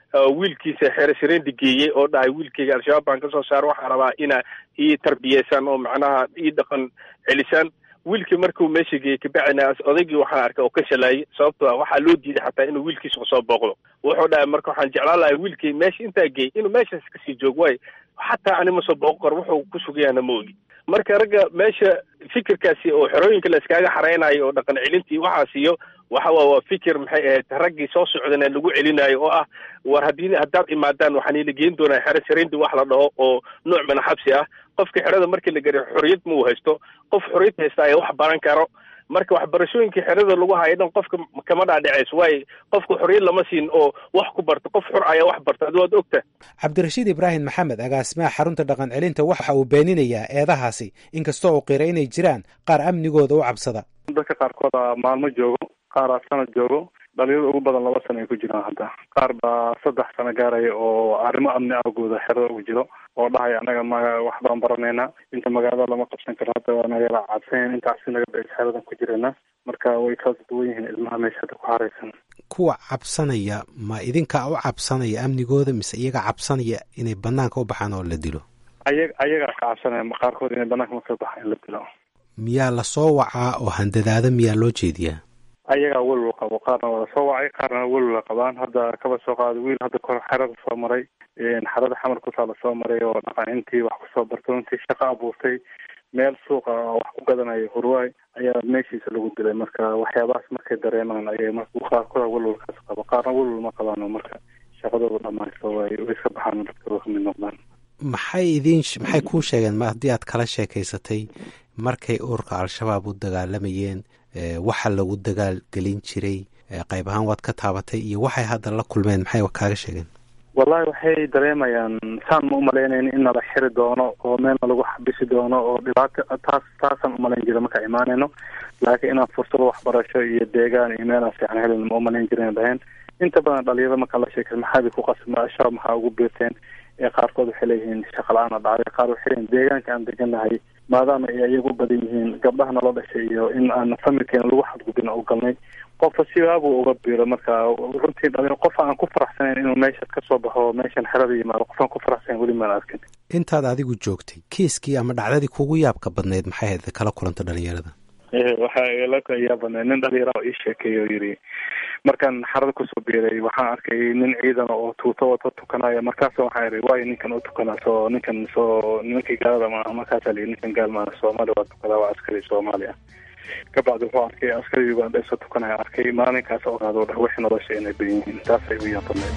wiilkiisa xeresharendi geeyey oo dhahay wiilkayga al-shabaab baan kasoo saara waxaan rabaa inaa ii tarbiyeysaan oo macnaha ii dhaqan celisaan wiilkii markuu meesha geeyey kabacdina odaygii waxaan arkay oo ka shalaayay sababto waxaa loo diiday xataa inuu wiilkiisa usoo booqdo wuxuu dhahay marka waxaan jeclaan lahay wiilkii meesha intaa geeyey inuu meeshaas kasii joogo waayo xataa ani ma soo booqo karo wuxuu ku sugayana ma ogi marka ragga meesha fikirkaasi oo xerooyinka la iskaaga xareynayo oo dhaqan celintii waxaas iyo waxa waa waa fikir maxay ahayd raggii soo socdana lagu celinayo oo ah war haddii haddaad imaadaan waxaan ila geen doonaa xero sharendi wax la dhaho oo nooc mana xabsi ah qofka xerada markii la gariyo xorriyad ma uu haysto qof xorriyad haysta ayaa wax baran karo marka waxbarashooyinkii xerada lagu hayo dhan qofka kama dhaadhicayso waayo qofka xorriyad lama siin oo wax ku barto qof xor ayaa wax barta adi waad ogta cabdirashiid ibraahim maxamed agaasimaha xarunta dhaqan celinta waxa uu beeninayaa eedahaasi inkastoo uu qira inay jiraan qaar amnigooda u cabsada dadka qaarkooda maalmo joogo qaaraa sanad joogo dhalinyarada ugu badan laba sano ay ku jiraan hadda qaar baa saddex sano gaaraya oo arrimo amni awgooda xerada ugu jiro oo dhahaya anaga ma wax baan baranaynaa inta magaalada lama qabsan karo hadda waa nagala cabsanyaen intaasi naga bes xeradan ku jirana marka way kala duwan yihiin ilmaha meesha hadda ku haraysan kuwa cabsanaya ma idinkaa u cabsanaya amnigooda mise iyaga cabsanaya inay banaanka u baxaan oo la dilo aya ayagaa ka cabsanaya qaarkood inay banaanka marka baxaan in la dilo miyaa lasoo wacaa oo handadaada miyaa loo jeediyaa ayagaa welwal qabo qaarna waa lasoo wacay qaarna welwala qabaan hadda kaba soo qaada wiil hadda kor xerada soo maray xerada xamar kutaa lasoo maray oo dhaqanintii wax kusoo bartay intii shaqo abuurtay meel suuqa wax ku gadanaya hurwaay ayaa meeshiisa lagu dilay marka waxyaabahaas markay dareemaan ayay marka qaarkooda welwalkaas qabo qaarna welwal ma qabaano marka shaqadooda dhamaysto way way iska baxaan dadkooda kamid noqdaan maxay idiin maxay kuu sheegeen ma haddii aad kala sheekaysatay markay ururka al-shabaab u dagaalamayeen waxa lagu dagaal gelin jiray qayb ahaan waad ka taabatay iyo waxay hadda la kulmeen maxay kaaga sheegeen wallahi waxay dareemayaan saan ma umalaynayn in nala xiri doono oo meelna lagu xabisi doono oo dhibaato taas taasaan umalayn jira markaa imaanayno laakiin inaan fursado waxbarasho iyo deegaan iyo meelaan fiican helin ma umalayn jirin dhaheen inta badan dhalinyarada markaa la sheekay maxaadi ku qasma shabaab maxaa ugu biirteen ee qaarkood waxay leeyihiin shaqa la-aana dhacday qaar waxay leeyihin deegaanka aan deganahay maadaama ay iyagu badan yihiin gabdhaha nala dhashay iyo in aan familkeena lagu xadgudbin u galnay qofka sibaabuu uga biiro marka runtii dhalin qof aan ku faraxsanayn inuu meeshaas kasoo baxo meeshan xerada yimaado qof aan ku faraxsanayn weli maan arkin intaad adigu joogtay kiiskii ama dhacdadii kugu yaabka badnayd maxay ahayd kala kulanta dhalinyarada waxa la yaa badnayd nin dhalinyara oo ii sheekeeya oo yidhi markaan xarada kusoo biiray waxaan arkay nin ciidan oo tuuto wata tukanaya markaas waxaan ihi waayo ninkan u tukanaa soo ninkan soo nimankii gaalada maaha markaasaa lii ninkan gaal maaha soomaali waa tukadaa waa askari soomaali ah kabacdi wuxuu arkay askarigii baan dheesoo tukanaya arkay maalinkaas ogaado dhah wixii nolosha inay badan yihiin taasay u yaabadnayd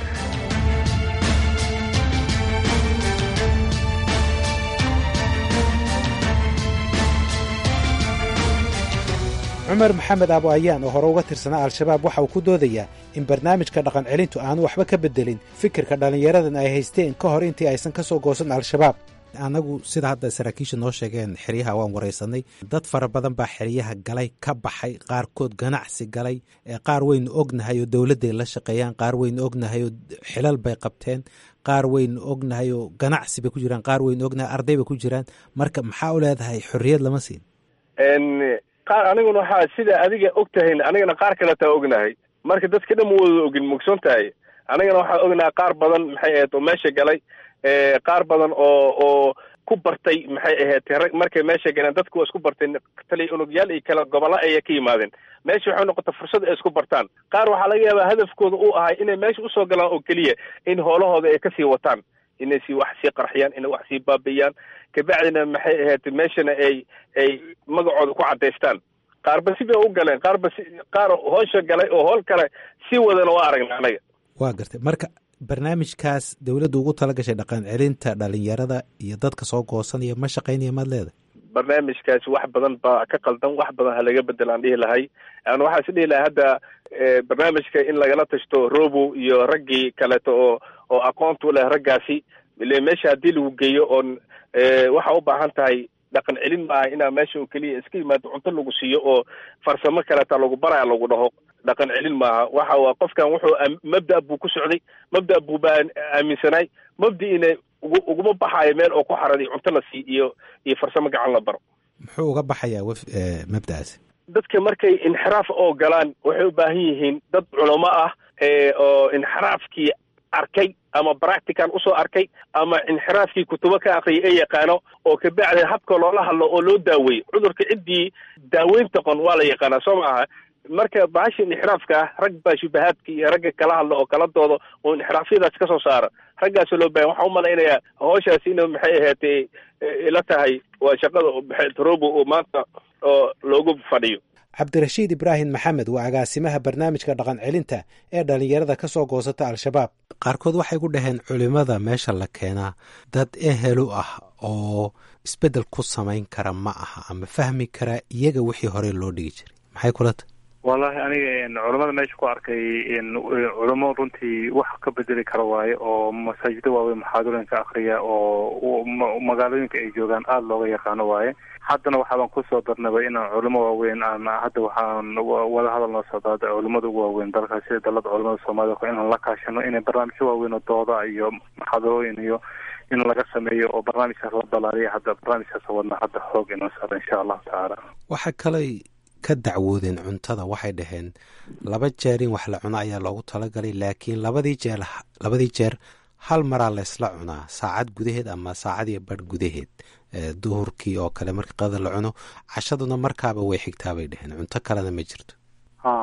cumar maxamed aabo ayaan oo hore uga tirsanaa al-shabaab waxa uu ku doodayaa in barnaamijka dhaqan celintu aanu waxba ka bedelin fikirka dhallinyaradan ay haysteen ka hor intii aysan ka soo goosan al-shabaab annagu sida hadda saraakiisha noo sheegeen xeryaha waan waraysanay dad fara badan baa xeryaha galay ka baxay qaarkood ganacsi galay qaar waynu ognahay oo dowladday la shaqeeyaan qaar waynu ognahay oo xilal bay qabteen qaar waynu ognahay oo ganacsi bay ku jiraan qaar waynu ognahay arday bay ku jiraan marka maxaa u leedahay xorriyad lama siin qaar aniguna waxaa sida adiga og tahayn anigana qaar kaletaa ognahay marka dadka dhan ma wada ogin mugson tahay anigana waxaa ognahay qaar badan maxay ahayd oo meesha galay qaar badan oo oo ku bartay maxay ahayd rag markay meesha galeen dadku waa isku barteen taliya unugyaal iyo kala gobolla ayay ka yimaadeen meesha waxay noqota fursad ay isku bartaan qaar waxaa laga yaabaa hadafkooda uu ahay inay meesha usoo galaan oo keliya in hoolahooda ay kasii wataan inay si wax sii qarxiyaan inay wax sii baabi'iyaan kabacdina maxay ahayd meeshana ay ay magacooda ku cadaystaan qaarba si bay u galeen qaarba si qaar hoosha galay oo hool kale sii wadana waa aragna anaga waa gartay marka barnaamijkaas dowladda ugu tala gashay dhaqan celinta dhalinyarada iyo dadka soo goosanaya ma shaqaynaya maad leedahay barnaamijkaasi wax badan baa ka qaldan wax badan ha laga bedel aan dhihi lahay an waxaa is dhihi lahay hadda barnaamijka in lagala tashto robo iyo raggii kaleeto oo oo aqoonta u leh raggaasi ile meesha haddii lagu geeyo oon waxa u baahan tahay dhaqan celin maaha inaa meesha oo keliya iska yimaado cunto lagu siiyo oo farsamo kaleeta lagu baraya lagu dhaho dhaqan celin maaha waxa waa qofkan wuxuu mabda buu ku socday mabda buu baa aaminsanay mabdiina ugu uguma baxaayo meel oo ku xaraday cunto la sii iyo iyo farsamo gacan la baro muxuu uga baxayaa w mabda'aasi dadka markay inxiraaf oo galaan waxay u baahan yihiin dad culamo ah oo inxiraafkii arkay ama practical usoo arkay ama inxiraafkii kutubo ka aqriyay ee yaqaano oo kabacdi habka loola hadlo oo loo daaweeyo cudurka ciddii daaweynta qon waa la yaqaanaa soo maaha marka bahasha inxiraafka ah rag baa shubahaadka iyo ragga kala hadla oo kala doodo oo inxiraafyadaas ka soo saara raggaasoo loo bahan waxaan umalaynayaa hawshaas ina maxay ahaatee ila tahay waa shaqada trobo oo maanta oo loogu fadhiyo cabdirashiid ibraahim maxamed waa agaasimaha barnaamijka dhaqan celinta ee dhallinyarada ka soo goosata al-shabaab qaarkood waxay ku dhaheen culimmada meesha la keenaa dad ehelu ah oo isbeddel ku samayn kara ma aha ama fahmi kara iyaga wixii hore loo dhigi jiray maxay kula tahay wallahi aniga culamada meesha ku arkay culamo runtii wax ka bedeli kara waaye oo masaajida waaweyn muxaadarooyinka akriya oo magaalooyinka ay joogaan aada looga yaqaano waaye haddana waxaabaan kusoo darnaba inaan culamo waaweyn aan hadda waxaan wada hadal noo socdaa culamada ugu waaweyn dalka sida dalada culamada soomaalida inaan la kaashano inay barnaamijyo waaweyn oo dooda iyo muxaadarooyin iyo in laga sameeyo oo barnaamijkaas la balaariya hadda barnaamijkaas wadna hadda xoog inoo socda insha allahu tacaala waxa kaley ka dacwoodeen cuntada waxay dhaheen laba jeer in wax la cuno ayaa loogu talagalay laakiin labadii jeer labadii jeer hal maraa laysla cunaa saacad gudaheed ama saacad iyo barh gudaheed duhurkii oo kale markii qadada la cuno cashaduna markaaba way xigtaa bay dhaheen cunto kalena ma jirto ha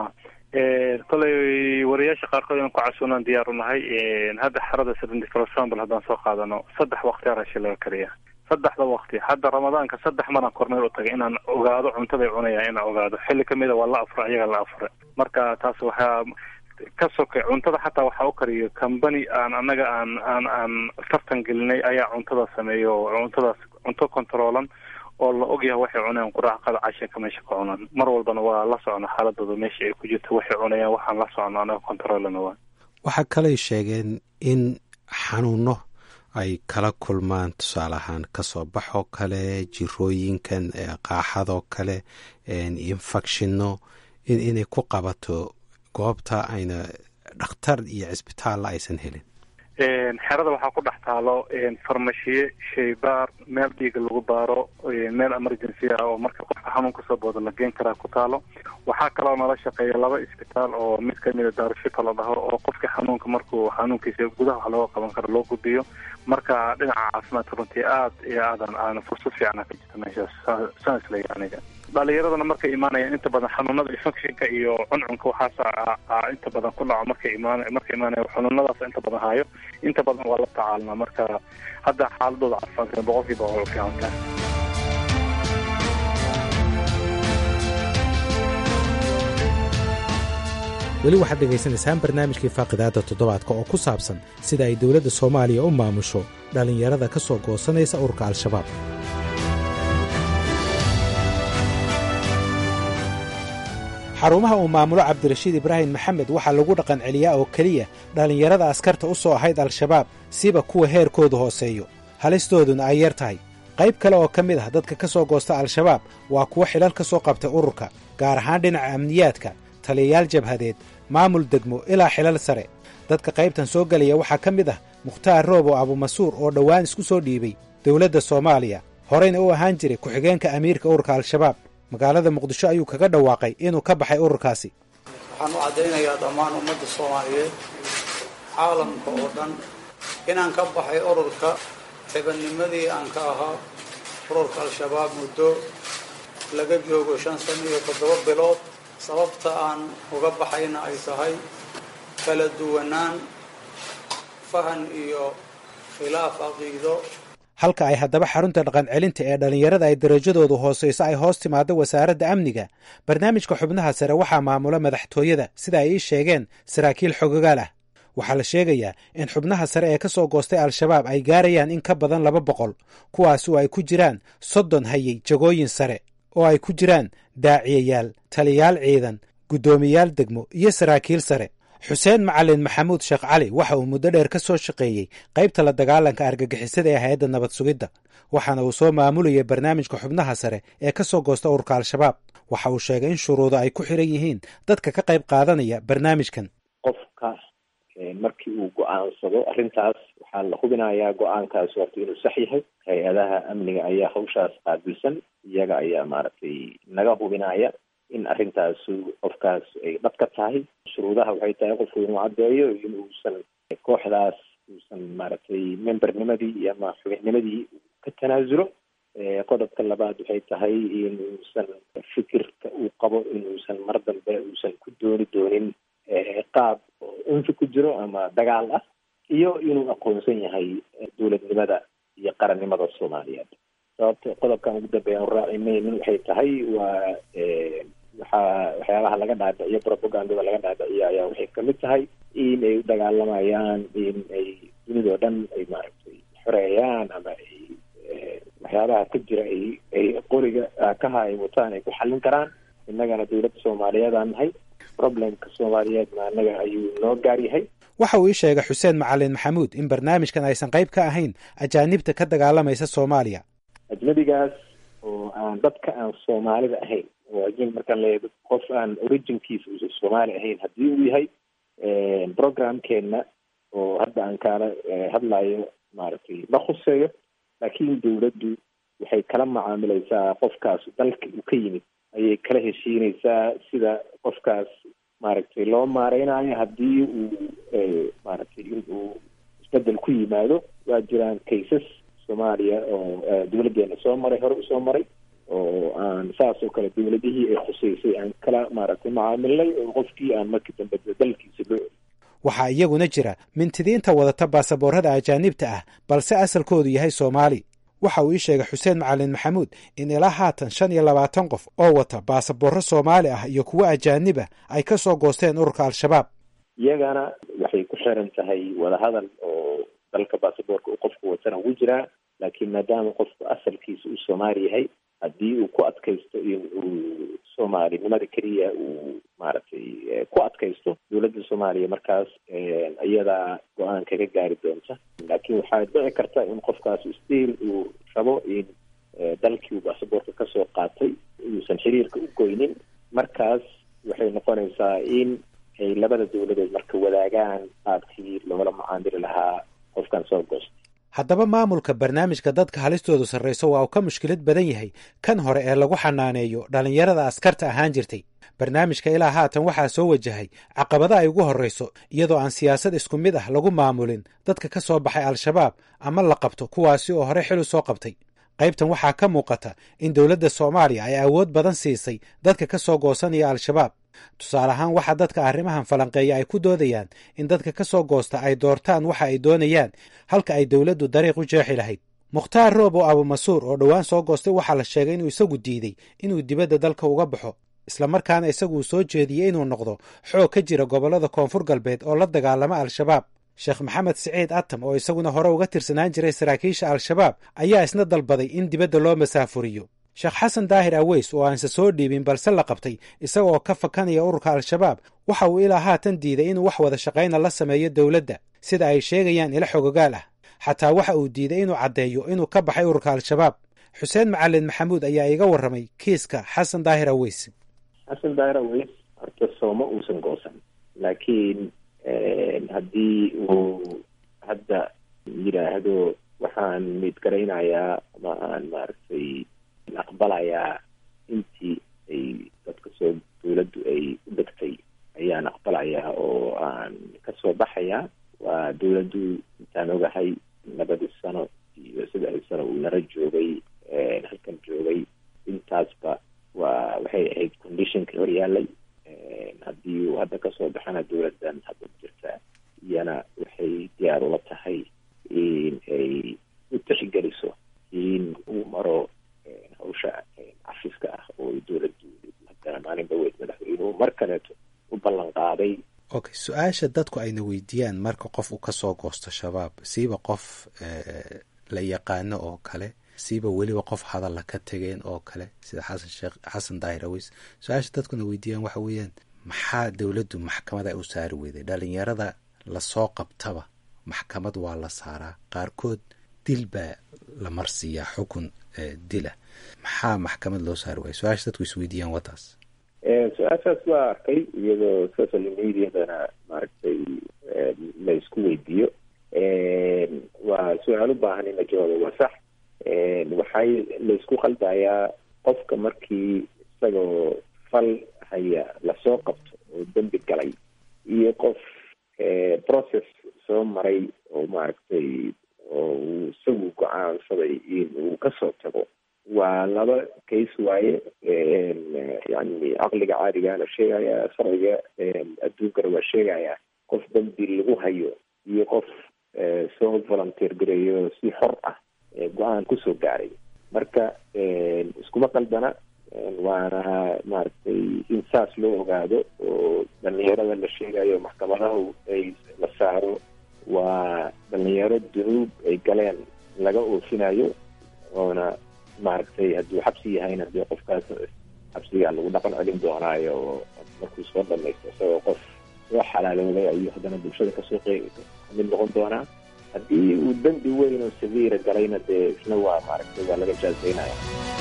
koley wariyaasha qaarkood inaan ku casuunaan diyaar u nahay hadda xerada for example haddaan soo qaadano saddex waqti arashi laga kariya saddexda waqti hadda ramadaanka saddex maraan kormeel u tagay inaan ogaado cuntaday cunayaan inaan ogaado xilli kamida waa la afura iyaga la afure marka taas waxaa ka sokay cuntada xataa waxaa u kariyo combany aan annaga aan aan aan tartan gelinay ayaa cuntada sameeyo oo cuntadaas cunto controolan oo la ogyahay waxay cunayaan quraacqada cashinka meesha ka cunaan mar walbana waa la socno xaaladooda meesha ay ku jirto waxay cunayaan waxaan la socno anaga controolana waa waxaa kaley sheegeen in xanuuno ay kala kulmaan tusaale ahaan kasoo baxoo kale jirooyinkan qaaxadoo kale infectionno inay ku qabato goobta ayna dhakhtar iyo cisbitaalla aysan helin xerada waxaa ku dhex taalo farmashiye shaybaar meel dhiiga lagu baaro meel emergency ah oo marka qofka xanuun kasoo booda la geen karaa ku taalo waxaa kaloo nala shaqeeya laba isbitaal oo mid kamida daarushifa la dhaho oo qofka xanuunka markuu xanuunkiisa gudaha wax looga qaban karo loo gudbiyo marka dhinaca caafimaadka runtii aad iyo aadan aan fursad fiicana ka jirta meeshaas saan isleeya aniga dhalinyaradana markay imaanayaan inta badan xanuunada infectionka iyo cuncunka waxaas inta badan ku dhaco markay imaan markay imaanaya xanuunadaas inta badan hayo inta badan waa la tacaalnaa marka hadda xaaladooda caafimaadka boqolkiiba waa u fiican tahay weli waxaad dhegaysanaysaan barnaamijkii faaqidaadda toddobaadka oo ku saabsan sida ay dowladda soomaaliya u maamusho dhallinyarada ka soo goosanaysa ururka al-shabaab xarumaha uu maamulo cabdirashiid ibraahim maxamed waxaa lagu dhaqan celiyaa oo keliya dhallinyarada askarta u soo ahayd al-shabaab siba kuwa heerkoodu hooseeyo halistooduna ay yar tahay qayb kale oo ka mid ah dadka ka soo goosta al-shabaab waa kuwo xilal ka soo qabtay ururka gaar ahaan dhinaca amniyaadka taliyayaal jabhadeed maamul degmo ilaa xilal sare dadka qaybtan soo gelaya waxaa ka mid ah mukhtaar roobo abumasuur oo dhowaan isku soo dhiibay dowladda soomaaliya horeyna u ahaan jiray ku-xigeenka amiirka ururka al-shabaab magaalada muqdisho ayuu kaga dhawaaqay inuu ka baxay ururkaasi waxaan u caddaynayaa dhammaan ummadda soomaaliyeed caalamka oo dhan inaan ka baxay ururka xibadnimadii aan ka ahaa ururka al-shabaab muddo laga joogo shan sano iyo toddoba bilood sababta aan uga baxayna ay tahay kala duwanaan fahan iyo khilaaf caqiido halka ay haddaba xarunta dhaqan celinta ee dhallinyarada ay darajadoodu hoosayso ay hoos timaado wasaaradda amniga barnaamijka xubnaha sare waxaa maamula madaxtooyada sida ay ii sheegeen saraakiil xogogaal ah waxaa la sheegayaa in xubnaha sare ee ka soo goostay al-shabaab ay gaarayaan in ka badan laba boqol kuwaas oo ay ku jiraan soddon hayay jagooyin sare oo ay ku jiraan daaciyayaal taliyayaal ciidan guddoomiyaal degmo iyo saraakiil sare xuseen macalin maxamuud sheekh cali waxa uu muddo dheer ka soo shaqeeyey qaybta la dagaalanka argagixisada ee hay-adda nabad sugidda waxaana uu soo maamulayay barnaamijka xubnaha sare ee ka soo goosta ururka al-shabaab waxa uu sheegay in shuruudo ay ku xiran yihiin dadka ka qayb qaadanaya barnaamijkan qofka markii uu go-aansado arrintaas waxaa la hubinayaa go-aankaas horta inuu sax yahay hay-adaha amniga ayaa hawshaas qaabilsan iyaga ayaa maaragtay naga hubinaya in arrintaasu qofkaas ay dhab ka tahay shuruudaha waxay tahay qofku inuu caddeeyo inuusan kooxdaas uusan maaragtay membernimadii ama xubinnimadii ka tanaasulo qodobka labaad waxay tahay inuusan fikirka uu qabo inuusan mar dambe uusan ku dooni doonin qaab unfi ku jiro ama dagaal ah iyo inuu aqoonsan yahay dowladnimada iyo qarannimada soomaaliyeed sababta qodobkan ugu dambeeya aan raacimaynin waxay tahay waa waxaa waxyaabaha laga dhaadhiciyo propagandada laga dhaadhiciyo ayaa waxay kamid tahay in ay u dagaalamayaan in ay dunidao dhan ay maaragtay xoreeyaan ama ay waxyaabaha ka jira ay ay qoriga kaha ay wataan ay ku xallin karaan innagana dowladda soomaaliyeed aan nahay problemka soomaaliyeedna annaga ayuu noo gaar yahay waxa uu ii sheegay xuseen macalin maxamuud in barnaamijkan aysan qayb ka ahayn ajaanibta ka dagaalamaysa soomaaliya ajnabigaas oo aan dadka aan soomaalida ahayn oo ajnabi markaan leeyahay qof aan originkiisa uusan soomaali ahayn haddii uu yahay programkeena oo hadda aan kaala hadlayo maaragtay ma khuseeyo laakiin dowladdu waxay kala macaamilaysaa qofkaas dalka uu ka yimid ayay kala heshiinaysaa sida qofkaas maaragtay loo maareynayo haddii uu maaragtay in uu isbedel ku yimaado waa jiraan cases soomaaliya oo dowladdeena soo maray hore usoo maray oo aan saas oo kale dowladihii ay khuseysay aan kala maaragtay macaamilnay oo qofkii aan markii dambe dalkiisa loo eli waxaa iyaguna jira mintidiinta wadata baasaboorada ajaanibta ah balse asalkoodu yahay soomaali waxa uu ii sheegay xuseen macalin maxamuud in ilaa haatan shan iyo labaatan qof oo wata baasaboorro soomaali ah iyo kuwo ajaanib ah ay ka soo goosteen ururka al-shabaab iyagana waxay ku xiran tahay wadahadal oo dalka baasaboorka uu qofku watana ugu jiraa laakiin maadaama qofku asalkiisa uu soomaali yahay haddii uu ku adkaysto in uu soomaalinimada keliya uu maaragtay ku adkaysto dowladda soomaaliya markaas iyadaa go-aan kaga gaari doonta laakiin waxaa dhici karta in qofkaas stiil uu rabo in dalkii uu baasaboorka kasoo qaatay uusan xiriirka u goynin markaas waxay noqonaysaa in ay labada dowladood marka wadaagaan qaabkii loola macaamili lahaa qofkan soo goosta haddaba maamulka barnaamijka dadka halistoodu sarrayso waa uu ka mushkilad badan yahay kan hore ee lagu xanaaneeyo dhallinyarada askarta ahaan jirtay barnaamijka ilaa haatan waxaa soo wajahay caqabada ay ugu horrayso iyadoo aan siyaasad isku mid ah lagu maamulin dadka ka soo baxay al-shabaab ama la qabto kuwaasi oo hore xil u soo qabtay qaybtan waxaa ka muuqata in dowladda soomaaliya ay awood badan siisay dadka ka soo goosanaya al-shabaab tusaale ahaan waxaa dadka arrimahan falanqeeya ay ku doodayaan in dadka ka soo goosta ay doortaan waxa ay doonayaan halka ay dowladdu dariiq u jeexi lahayd mukhtaar roob oo abumasuur oo dhowaan soo goostay waxaa la sheegay inuu isagu diiday inuu dibadda dalka uga baxo islamarkaana isaguu soo jeediyey inuu noqdo xoog ka jira gobollada koonfur galbeed oo la dagaalama al-shabaab sheekh maxamed siciid atam oo isaguna hore uga tirsanaan jiray saraakiisha al-shabaab ayaa isna dalbaday in dibadda loo masaafuriyo sheekh xasan daahir aweys oo aanse soo dhiibin balse la qabtay isaga oo ka fakanaya ururka al-shabaab waxa uu ilaa haatan diiday inuu wax wada shaqayna la sameeyo dowladda sida ay sheegayaan ila xogogaal ah xataa waxa uu diiday inuu caddeeyo inuu ka baxay ururka al-shabaab xuseen macalin maxamuud ayaa iga warramay kiiska xasan daahir aweys xasan daahir aweys horta sooma uusan goosan laakiin haddii uu hadda yidhaahdo waxaan midgaraynayaa ama aan maaragtay aqbalayaa intii ay dadka soo dowladdu ay u dhegtay ayaan aqbalayaa oo aan kasoo baxayaa waa dowladdu intaan ogahay labadii sano iyo saddexdii sano uu nala joogay halkan joogay intaasba waa waxay ahayd conditionka hor yaalay haddii uu hadda kasoo baxana dowladdan hadda jirta iyana waxay diyaar ula tahay in ay u tixgeliso in uu maro hawsha cafiska ah oo dowladdu haddana maalin dhaweyd madaxweynuhu mar kaleeto u ballan qaaday okay su-aasha dadku ayna weydiiyaan marka qof uu kasoo goosto shabaab siiba qof la yaqaano oo kale siiba weliba qof hadalla ka tegeen oo kale sida xasan sheekh xasan daahir aweys su-aasha dadkuna weydiiyaan waxa weeyaan maxaa dowladdu maxkamada u saari weyday dhalinyarada lasoo qabtaba maxkamad waa la saaraa qaarkood dil baa la marsiiyaa xukun dila maxaa maxkamad loo saari waaya su-aasha dadku isweydiiyaan wadaas su-aashaas waa arkay iyadoo social mediadana maaragtay la isku weydiiyo waa su-aal u baahan in la jawaabo waa sax waxay la isku khaldayaa qofka markii isagoo fal waaye yani caqliga caadigaana sheegaya sharciga adduunkana waa sheegaya qof dambi lagu hayo iyo qof soo volunteer gareeyo si xor ah go-aan kusoo gaaray marka iskuma qaldana waana maaragtay in saas loo ogaado oo dhalinyarada la sheegayo maxkamadahu ay la saaro waa dhalinyaro dunuub ay galeen laga oofinayo oona maaragtay hadduu xabsi yahayna dee qofkaas xabsigaa lagu dhaqan celin doonaayo oo markuu soo dhamaysto isagoo qof soo xalaalooday ayuu haddana bulshada kasoo qeyb kamid noqon doonaa haddii uu dembi weyn oo saviira galayna dee isna waa maaragtay waa laga jaazeynaya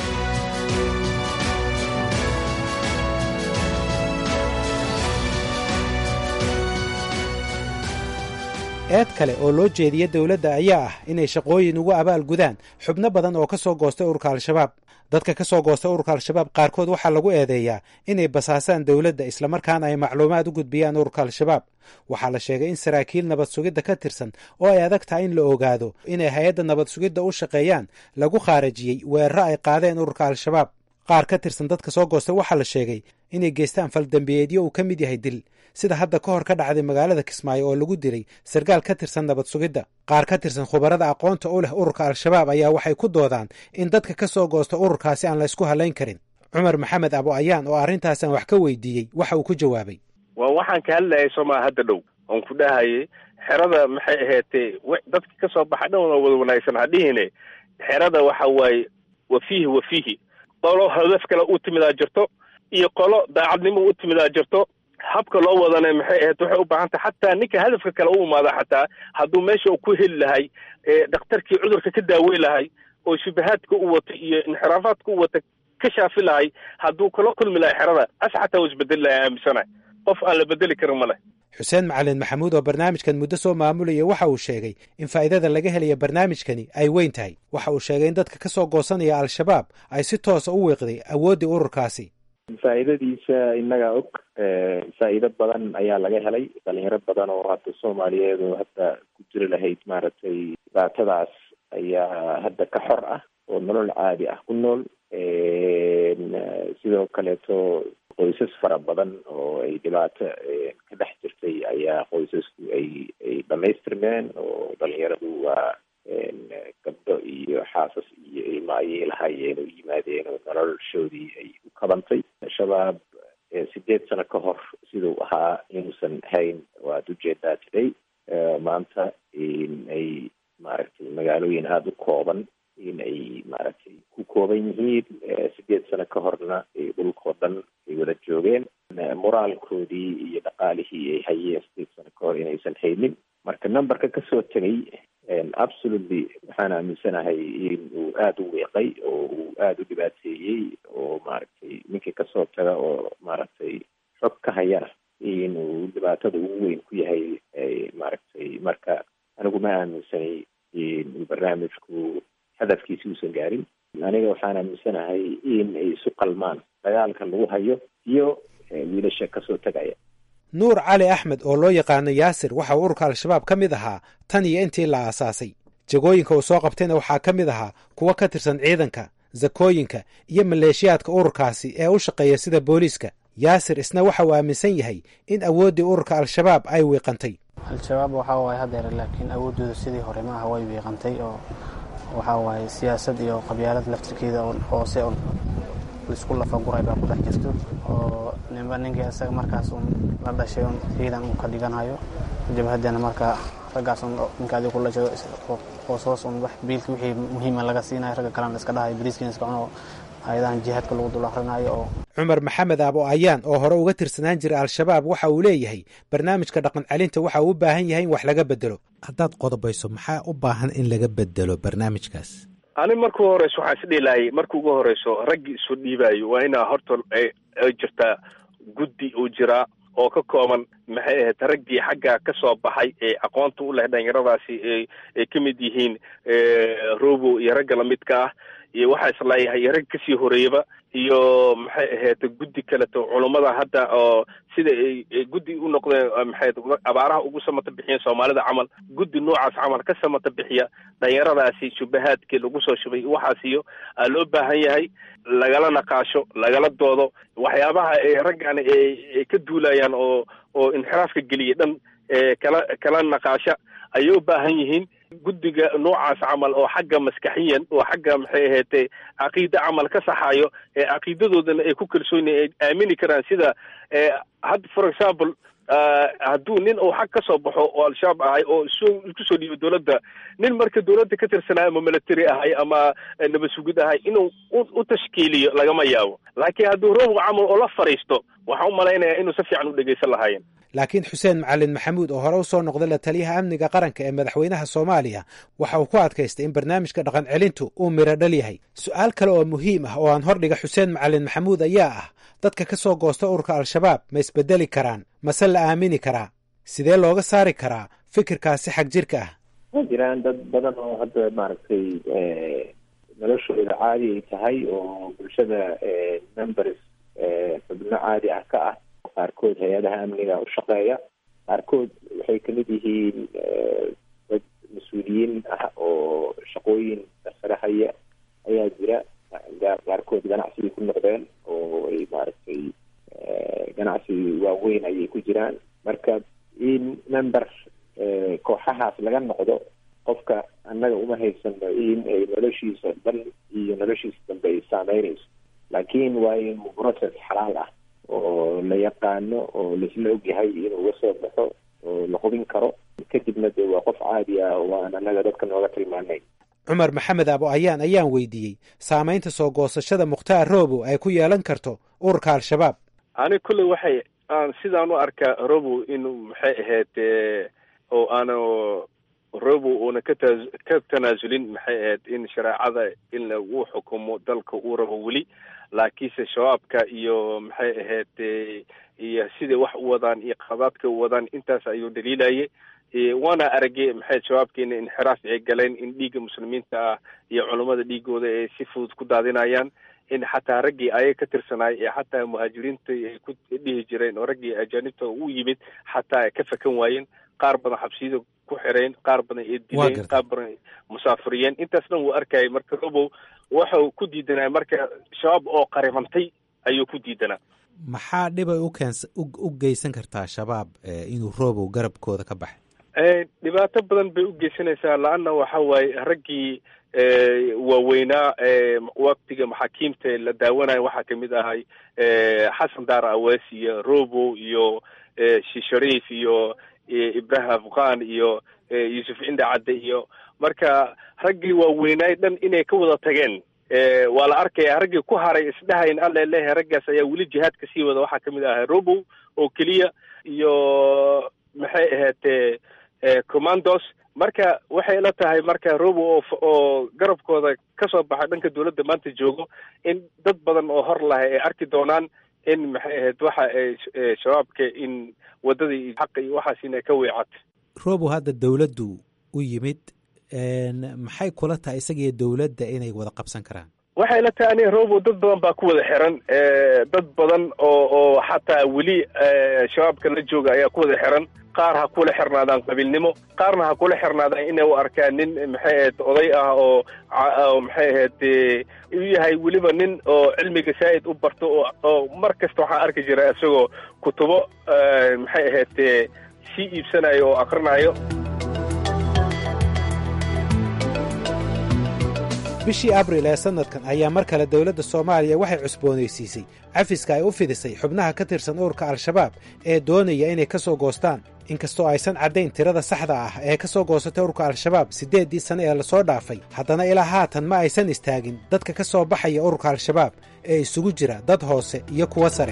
eed kale oo loo jeediya dowladda ayaa ah inay shaqooyin ugu abaal gudaan xubno badan oo ka soo goostay ururka al-shabaab dadka ka soo goostay ururka al-shabaab qaarkood waxaa lagu eedeeyaa inay basaasaan dowladda islamarkaana ay macluumaad u gudbiyaan ururka al-shabaab waxaa la sheegay in saraakiil nabad sugidda ka tirsan oo ay adag tahay in la ogaado inay hay-adda nabad sugidda u shaqeeyaan lagu khaarajiyey weeraro ay qaadeen ururka al-shabaab qaar ka tirsan dadka soo goostay waxaa la sheegay inay geystaan faldambiyeedyo uu ka mid yahay dil sida hadda ka hor ka dhacday magaalada kismaayo oo lagu dilay sarkaal ka tirsan nabad sugidda qaar ka tirsan khubarada aqoonta u leh ururka al-shabaab ayaa waxay ku doodaan in dadka ka soo goosta ururkaasi aan la ysku halayn karin cumar maxamed abo ayaan oo arrintaasaan wax ka weydiiyey waxa uu ku jawaabay waa waxaan ka hadlayay somaa hadda dhow oon ku dhahayay xerada maxay ahaatee dadka ka soo baxa dhan wada wanaagsan hadhihine xerada waxa waaye wafiihi wafiihi qolo hadaf kale u timidaa jirto iyo qolo daacadnimo u timidaa jirto habka loo wadana maxay ahayd waxay u baahan tahay xataa ninka hadafka kale u imaada xataa hadduu meesha uu ku heli lahay dhakhtarkii cudurka ka daaweyn lahay oo shubahaadka u wata iyo inxiraafaadka u wata ka shaafi lahay hadduu kala kulmi lahay xerada as xataa uu isbedeli lahay aaminsanahay qof aan la bedeli karin ma leh xuseen macalin maxamuud oo barnaamijkan muddo soo maamulaya waxa uu sheegay in faa'iidada laga helaya barnaamijkani ay weyn tahay waxa uu sheegay in dadka ka soo goosanaya al-shabaab ay si toosa u wiiqday awooddii ururkaasi faa'iidadiisa innagaa og faa'iido badan ayaa laga helay dhalinyaro badan oo hadda soomaaliyeed oo hadda ku jiri lahayd maaragtay dhibaatadaas ayaa hadda ka xor ah oo nolol caadi ah ku nool sidoo kaleeto qoysas fara badan oo ay dhibaato ka dhex jirtay ayaa qoysasku ay ay dhamaystirmeen oo dhalinyaradu waa gabdho iyo xaasas iyo ilmaayay lahaayeen oo yimaadeen oo noloshoodii ay u kabantay shabaab sideed sano ka hor siduu ahaa inuusan hayn waad ujeedaa today maanta in ay maaragtay magaalooyin aada u kooban in ay maaragtay ku kooban yihiin sideed sano ka horna dhulkao dhan ay wada joogeen moraalkoodii iyo dhaqaalihii ay hayeen sideed sano ka hor inaysan haynin marka numberka kasoo tegay absolutely waxaan aaminsanahay in uu aada u weeqay oo uu aada u dhibaateeyey oo maaragtay ninkii kasoo taga oo maaragtay xog ka hayana in uu dhibaatada ugu weyn ku yahay maaragtay marka anigu ma aaminsanay in uu barnaamijku hadafkiisi uusan gaarin aniga waxaan aaminsanahay in ay isu qalmaan dagaalka lagu hayo iyo wiilasha kasoo tegaya nuur cali axmed oo loo yaqaano yaasir waxa uu ururka al-shabaab ka mid ahaa tan iyo intii la aasaasay jagooyinka uu soo qabtayna waxaa ka mid ahaa kuwo ka tirsan ciidanka zakooyinka iyo maleeshiyaadka ururkaasi ee u shaqeeya sida booliiska yaasir isna waxa uu aaminsan yahay in awooddii ururka al-shabaab ay wiiqantay al-shabaab waxaa waaye hadeer laakiin awooddooda sidii hore ma aha way wiiqantay oo waxaa waaye siyaasad iyo qabyaalad laftirkeeda oon hoose on laisku lafaguray baa ku dhex jirto oo ninba ninkii isaga markaas uun la dhashay un ciidan uu ka dhiganayo jabhaddana markaa raggaas un ninka adiga kula jiro hoos hoos un wax biilka wixii muhiima laga siinayo ragga kalena iska dhahayo bariiskiina iska cuno hay-adahan jihaadka lagu dul akhrinayo oo cumar maxamed aabo ayaan oo hore uga tirsanaan jiray al-shabaab waxa uu leeyahay barnaamijka dhaqan celinta waxa uu u baahan yahay in wax laga bedelo haddaad qodobayso maxaa u baahan in laga bedelo barnaamijkaas ani markuu horeyso waxaan isdhihi lahay marka ugu horeyso raggii isu dhiibaayo waa inaa horta ay jirtaa guddi uu jiraa oo ka kooban maxay ahayd raggii xagga ka soo baxay ee aqoonta u leh dhalinyaradaasi ay ka mid yihiin robo iyo ragga lamidka ah iyo waxaa isleeyahay rag kasii horeeyaba iyo maxay ahayd guddi kaleto culummada hadda oo sida ay guddi u noqdeen maxay abaaraha ugu samata bixiyeen soomaalida camal guddi noocaas camal ka samata bixiya dhalinyaradaasi shubahaadkii lagu soo shubay waxaas iyo aa loo baahan yahay lagala naqaasho lagala doodo waxyaabaha ay raggan ay ka duulayaan oo oo inxiraafka geliya dhan kala kala naqaasha ayay u baahan yihiin guddiga noocaas camal oo xagga maskaxiyan oo xagga maxay ahaydee caqiide camal ka saxayo ee caqiidadoodana ay ku kalsoon ay aamini karaan sida hadda for example hadduu nin uu xag ka soo baxo oo al-shabaab ahay oo soo isku soo dhiibo dowladda nin marka dowladda ka tirsanaayo ama military ahay ama nabad sugid ahay inuu u tashkiiliyo lagama yaabo laakiin hadduu roobga camal oo la fadhiisto waxaan u malaynayaa inuu si fiican u dhegaysan lahaayeen laakiin xuseen macalin maxamuud oo hore u soo noqday la taliyaha amniga qaranka ee madaxweynaha soomaaliya waxa uu ku adkaystay in barnaamijka dhaqan celintu uu miro dhal yahay su-aal kale oo muhiim ah oo aan hordhiga xuseen macalin maxamuud ayaa ah dadka ka soo goosta ururka al-shabaab ma isbedeli karaan mase la aamini karaa sidee looga saari karaa fikirkaasi xag jirka ah ma jiraan dad badan oo hadda maaragtay noloshooda caadi ay tahay oo bulshada members xubno caadi ah ka ah qaarkood hay-adaha amniga u shaqeeya qaarkood waxay kamid yihiin dad mas-uuliyiin ah oo shaqooyin sare haya ayaa jira qaarkood ganacsigay ku noqdeen oo ay maaragtay ganacsi waaweyn ayay ku jiraan marka in member kooxahaas laga noqdo qofka annaga uma haysano in ay noloshiisa dhan iyo noloshiisa dambe ay saameynayso laakiin waa inuu process xalaal ah oo la yaqaano oo laisla ogyahay inuu uga soo baxo oo la hubin karo kadibna dee waa qof caadi ah oo aan annaga dadka nooga tilmaanay cumar maxamed abo ayaan ayaan weydiiyey saamaynta soo goosashada mukhtaar robow ay ku yeelan karto ururka al-shabaab ani kulley waxay aan sidaan u arkaa robow inuu maxay ahayd oo aanu robow uuna ka taa ka tanaasulin maxay ahayd in shareecada in lagu xukumo dalka uu rabo weli laakiinse shabaabka iyo maxay ahayd iyo siday wax u wadaan iyo qadaadka u wadaan intaas ayuu dhaliilayay waana aragay maxay shabaabkeena inxiraaf ay galeen in dhiigga muslimiinta ah iyo culummada dhiigooda ay si fudud ku daadinayaan in xataa raggii ayaga ka tirsanaay ee xataa muhaajiriinta ay ku dhihi jireen oo raggii ajaanibta u yimid xataa ay ka fakan waayeen qaar badan xabsiyada ku xireen qaar badan ay dileen qaar badan musaafiriyeen intaas dhan wuu arkayay marka robow waxau ku diidanaa marka shabaab oo qaribantay ayuu ku diidanaa maxaa dhibay ukeens u geysan kartaa shabaab inuu robow garabkooda ka baxay dhibaato badan bay u geysanaysaa la-anna waxa waaye raggii waaweynaa waktiga maxaakiimta la daawanayo waxaa kamid ahay xasan daar awees iyo robow iyo shishariif iyo ibrahim afqan iyo yuusuf cinde cadde iyo marka raggii waaweynaay dhan inay ka wada tageen waa la arkaya raggii ku haray isdhahayn alla leeyahay raggaas ayaa weli jihaadka sii wada waxaa kamid ahay robow oo keliya iyo maxay ahayd commandos marka waxay la tahay marka robow oo garabkooda kasoo baxay dhanka dowladda maanta joogo in dad badan oo hor lahay ay arki doonaan in maxay ahayd waxa ay shabaabka in waddadii xaqa iyo waxaas inay ka weecatay robow hadda dowladdu u yimid maxay kula tahay isagiyo dowladda inay wada qabsan karaan waxay la tahay ani robow dad badan baa ku wada xiran dad badan oo oo xataa weli shabaabka la jooga ayaa ku wada xiran qaar ha kula xirnaadaan qabiilnimo qaarna ha kula xirnaadaan inay u arkaan nin maxay ahayd oday ah oo oo maxay ahayd u yahay weliba nin oo cilmiga saa'id u barto oo oo mar kasta waxaan arki jira isagoo kutubo maxay ahayd sii iibsanayo oo akrinayo bishii abril ee sanadkan ayaa mar kale dowladda soomaaliya waxay cusboonaysiisay cafiska ay u fidisay xubnaha ka tirsan ururka al-shabaab ee doonaya inay ka soo goostaan inkastoo aysan caddayn tirada saxda ah ee ka soo goosatay ururka al-shabaab siddeeddii sane ee lasoo dhaafay haddana ilaa haatan ma aysan istaagin dadka ka soo baxaya ururka al-shabaab ee isugu jira dad hoose iyo kuwa sare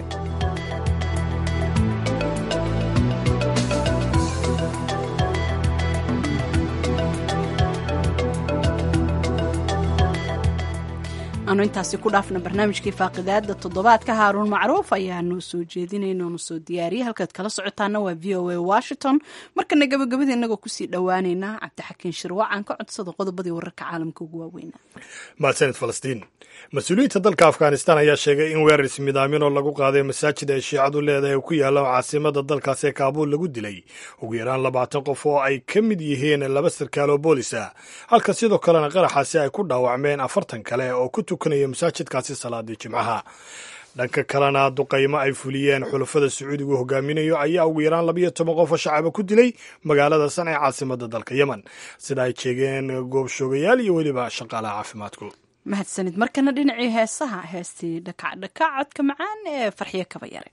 aanu intaasi ku dhaafna barnaamijkii faaqidaada toddobaadka haaruun macruuf ayaa noo soo jeedinayna noo soo diyaariyay halkaad kala socotaana waa v o a washington markana gabagabada inagoo kusii dhowaaneynaa cabdixakiin shirwac aan ka codsado qodobadii wararka caalamka ugu waaweynaa mahadsanid falastiin mas-uuliyiinta dalka afghanistan ayaa sheegay in weerar ismidaamin oo lagu qaaday masaajid ay shiicadu leedahay ku yaalla caasimada dalkaas ee kaabuul lagu dilay ugu yaraan labaatan qof oo ay ka mid yihiin laba sarkaal oo boolis ah halka sidoo kalena qaraxaasi ay ku dhaawacmeen afartan kale oo ku tukanaya masaajidkaasi salaadii jimcaha dhanka kalena duqaymo ay fuliyeen xulafada sacuudigu hogaaminayo ayaa ugu yaraan labayo toban qof oo shacaba ku dilay magaalada san ee caasimada dalka yemen sida ay sheegeen goobshoogayaal iyo weliba shaqaalaha caafimaadku mahadsanid markana dhinacii heesaha heestii dhakacdhakac codka macaan ee farxiyo kaba yare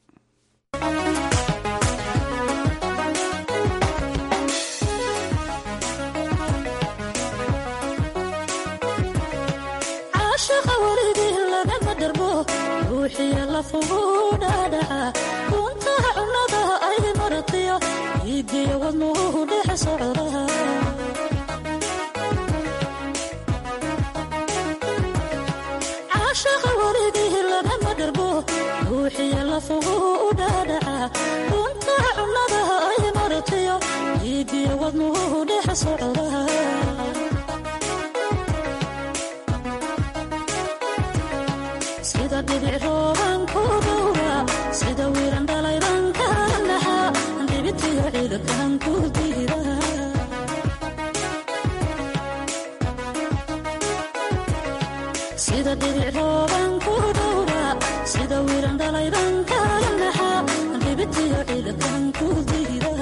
caashaqa weligii lagama darbo ruuxiya lafuguu dhaadhaca runtaha cunnada ay maratiyo iigiyo wadnuhu dhex socda caashaqa weligii lagama darbo ruuxiya lafuguu dhaadhaca runtaha cunnada ay maratiyo iigiyo wadnuhu dhex socda sida dhibic rooban ku dhowra sida wiiran dhalayban ka naxa dhibitiyo ciidakan ku diida sida dhibic rooban ku dhowra sida wiiran dhalayban ka naxa dhibitiyo ciidakan ku diida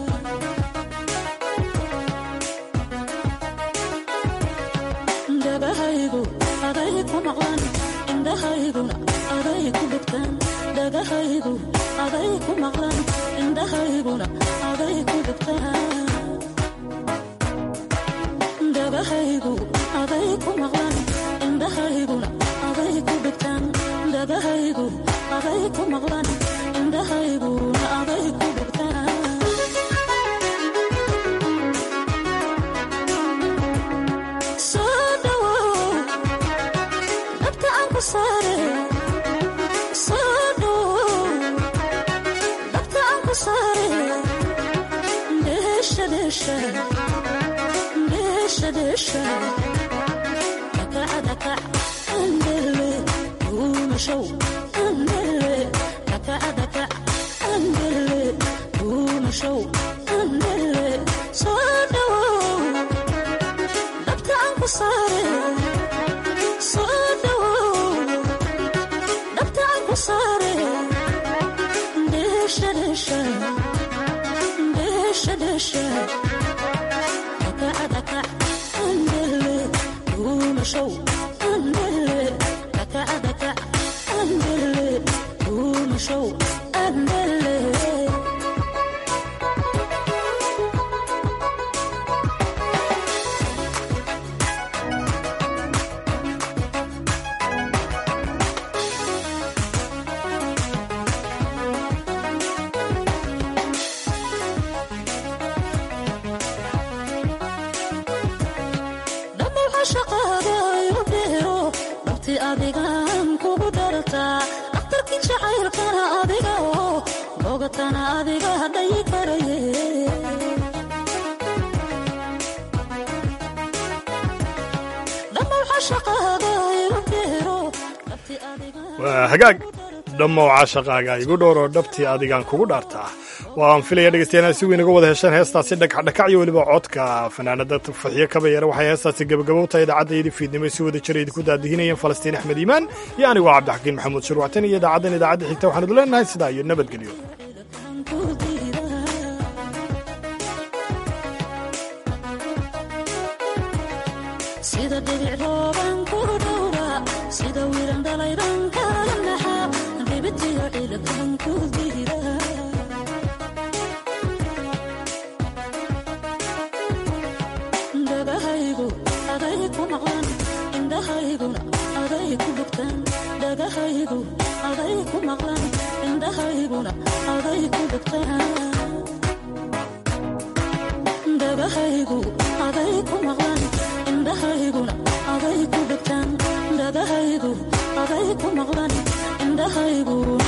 dabahaygu aday ku maqlan indhahayguna aday ku dhugtaan dhagahaygu aday ku maqlan indhahayguna aday ku dhugtaan dhagahaygu aday ku maqlan indhahayguna aday ku dhugtaan dhagahaygu aday ku maqlan indhahayguna aday ku dhugtaan soo dhawow dhabta aan ku saare soo dhawow dhabta aan ku saare dheesha dheesha dheesha dheesha dakaca dakac andele duumashow andele dakaca dakac andele duumashow andele soo dhawow dhabta aan ku saare soo dhawow dhabta aan ku saare dheesha dheesha dheesha dheesha dakaca dakac andele duumashow andele dakaca dakac andele duumashow andele dhammaw cashaqaaga igu dheero dhabti adigaan kugu dhartaa dhakhtarkii jacaylkana adiga oo bogatana adiga dhayi karaye dhammaw cashaqaaga igu dheero dhabti adigaan waa hagaag dhammow caashaqaaga igu dhowroo dhabtii adigaan kugu dhaartaa waan filaya dhegeystayaal si weyn uga wada hesheen heestaasi dhakacdhakac iyo weliba codka fanaanada faxiyo kabayare waxay heestaasi gabagabo tahay idaacaddaiyadii fiidnimo si wada jira idinku daadihinayeen falastiin axmed iimaan iyo anigu waa cabdixakiin maxamuud shirwactan iyo idaacaddan idaacadda xigta waxaan idu leenahay sidaa iyo nabadgelyo sida dhibic rooban ku dhowra sida wiiran dhalayban ka naxa dhibitiyo ciidakan ku diida dhagahaygu aday ku maqlan indhahayguna aday ku dhugtaan dhagahaygu aday ku maqlan indhahayguna aday ku dhugtaan dhagahaygu aday ku maqlan indhahayguna aday ku dhugtaan dhagahaygu aday ku maqlan indhahaygu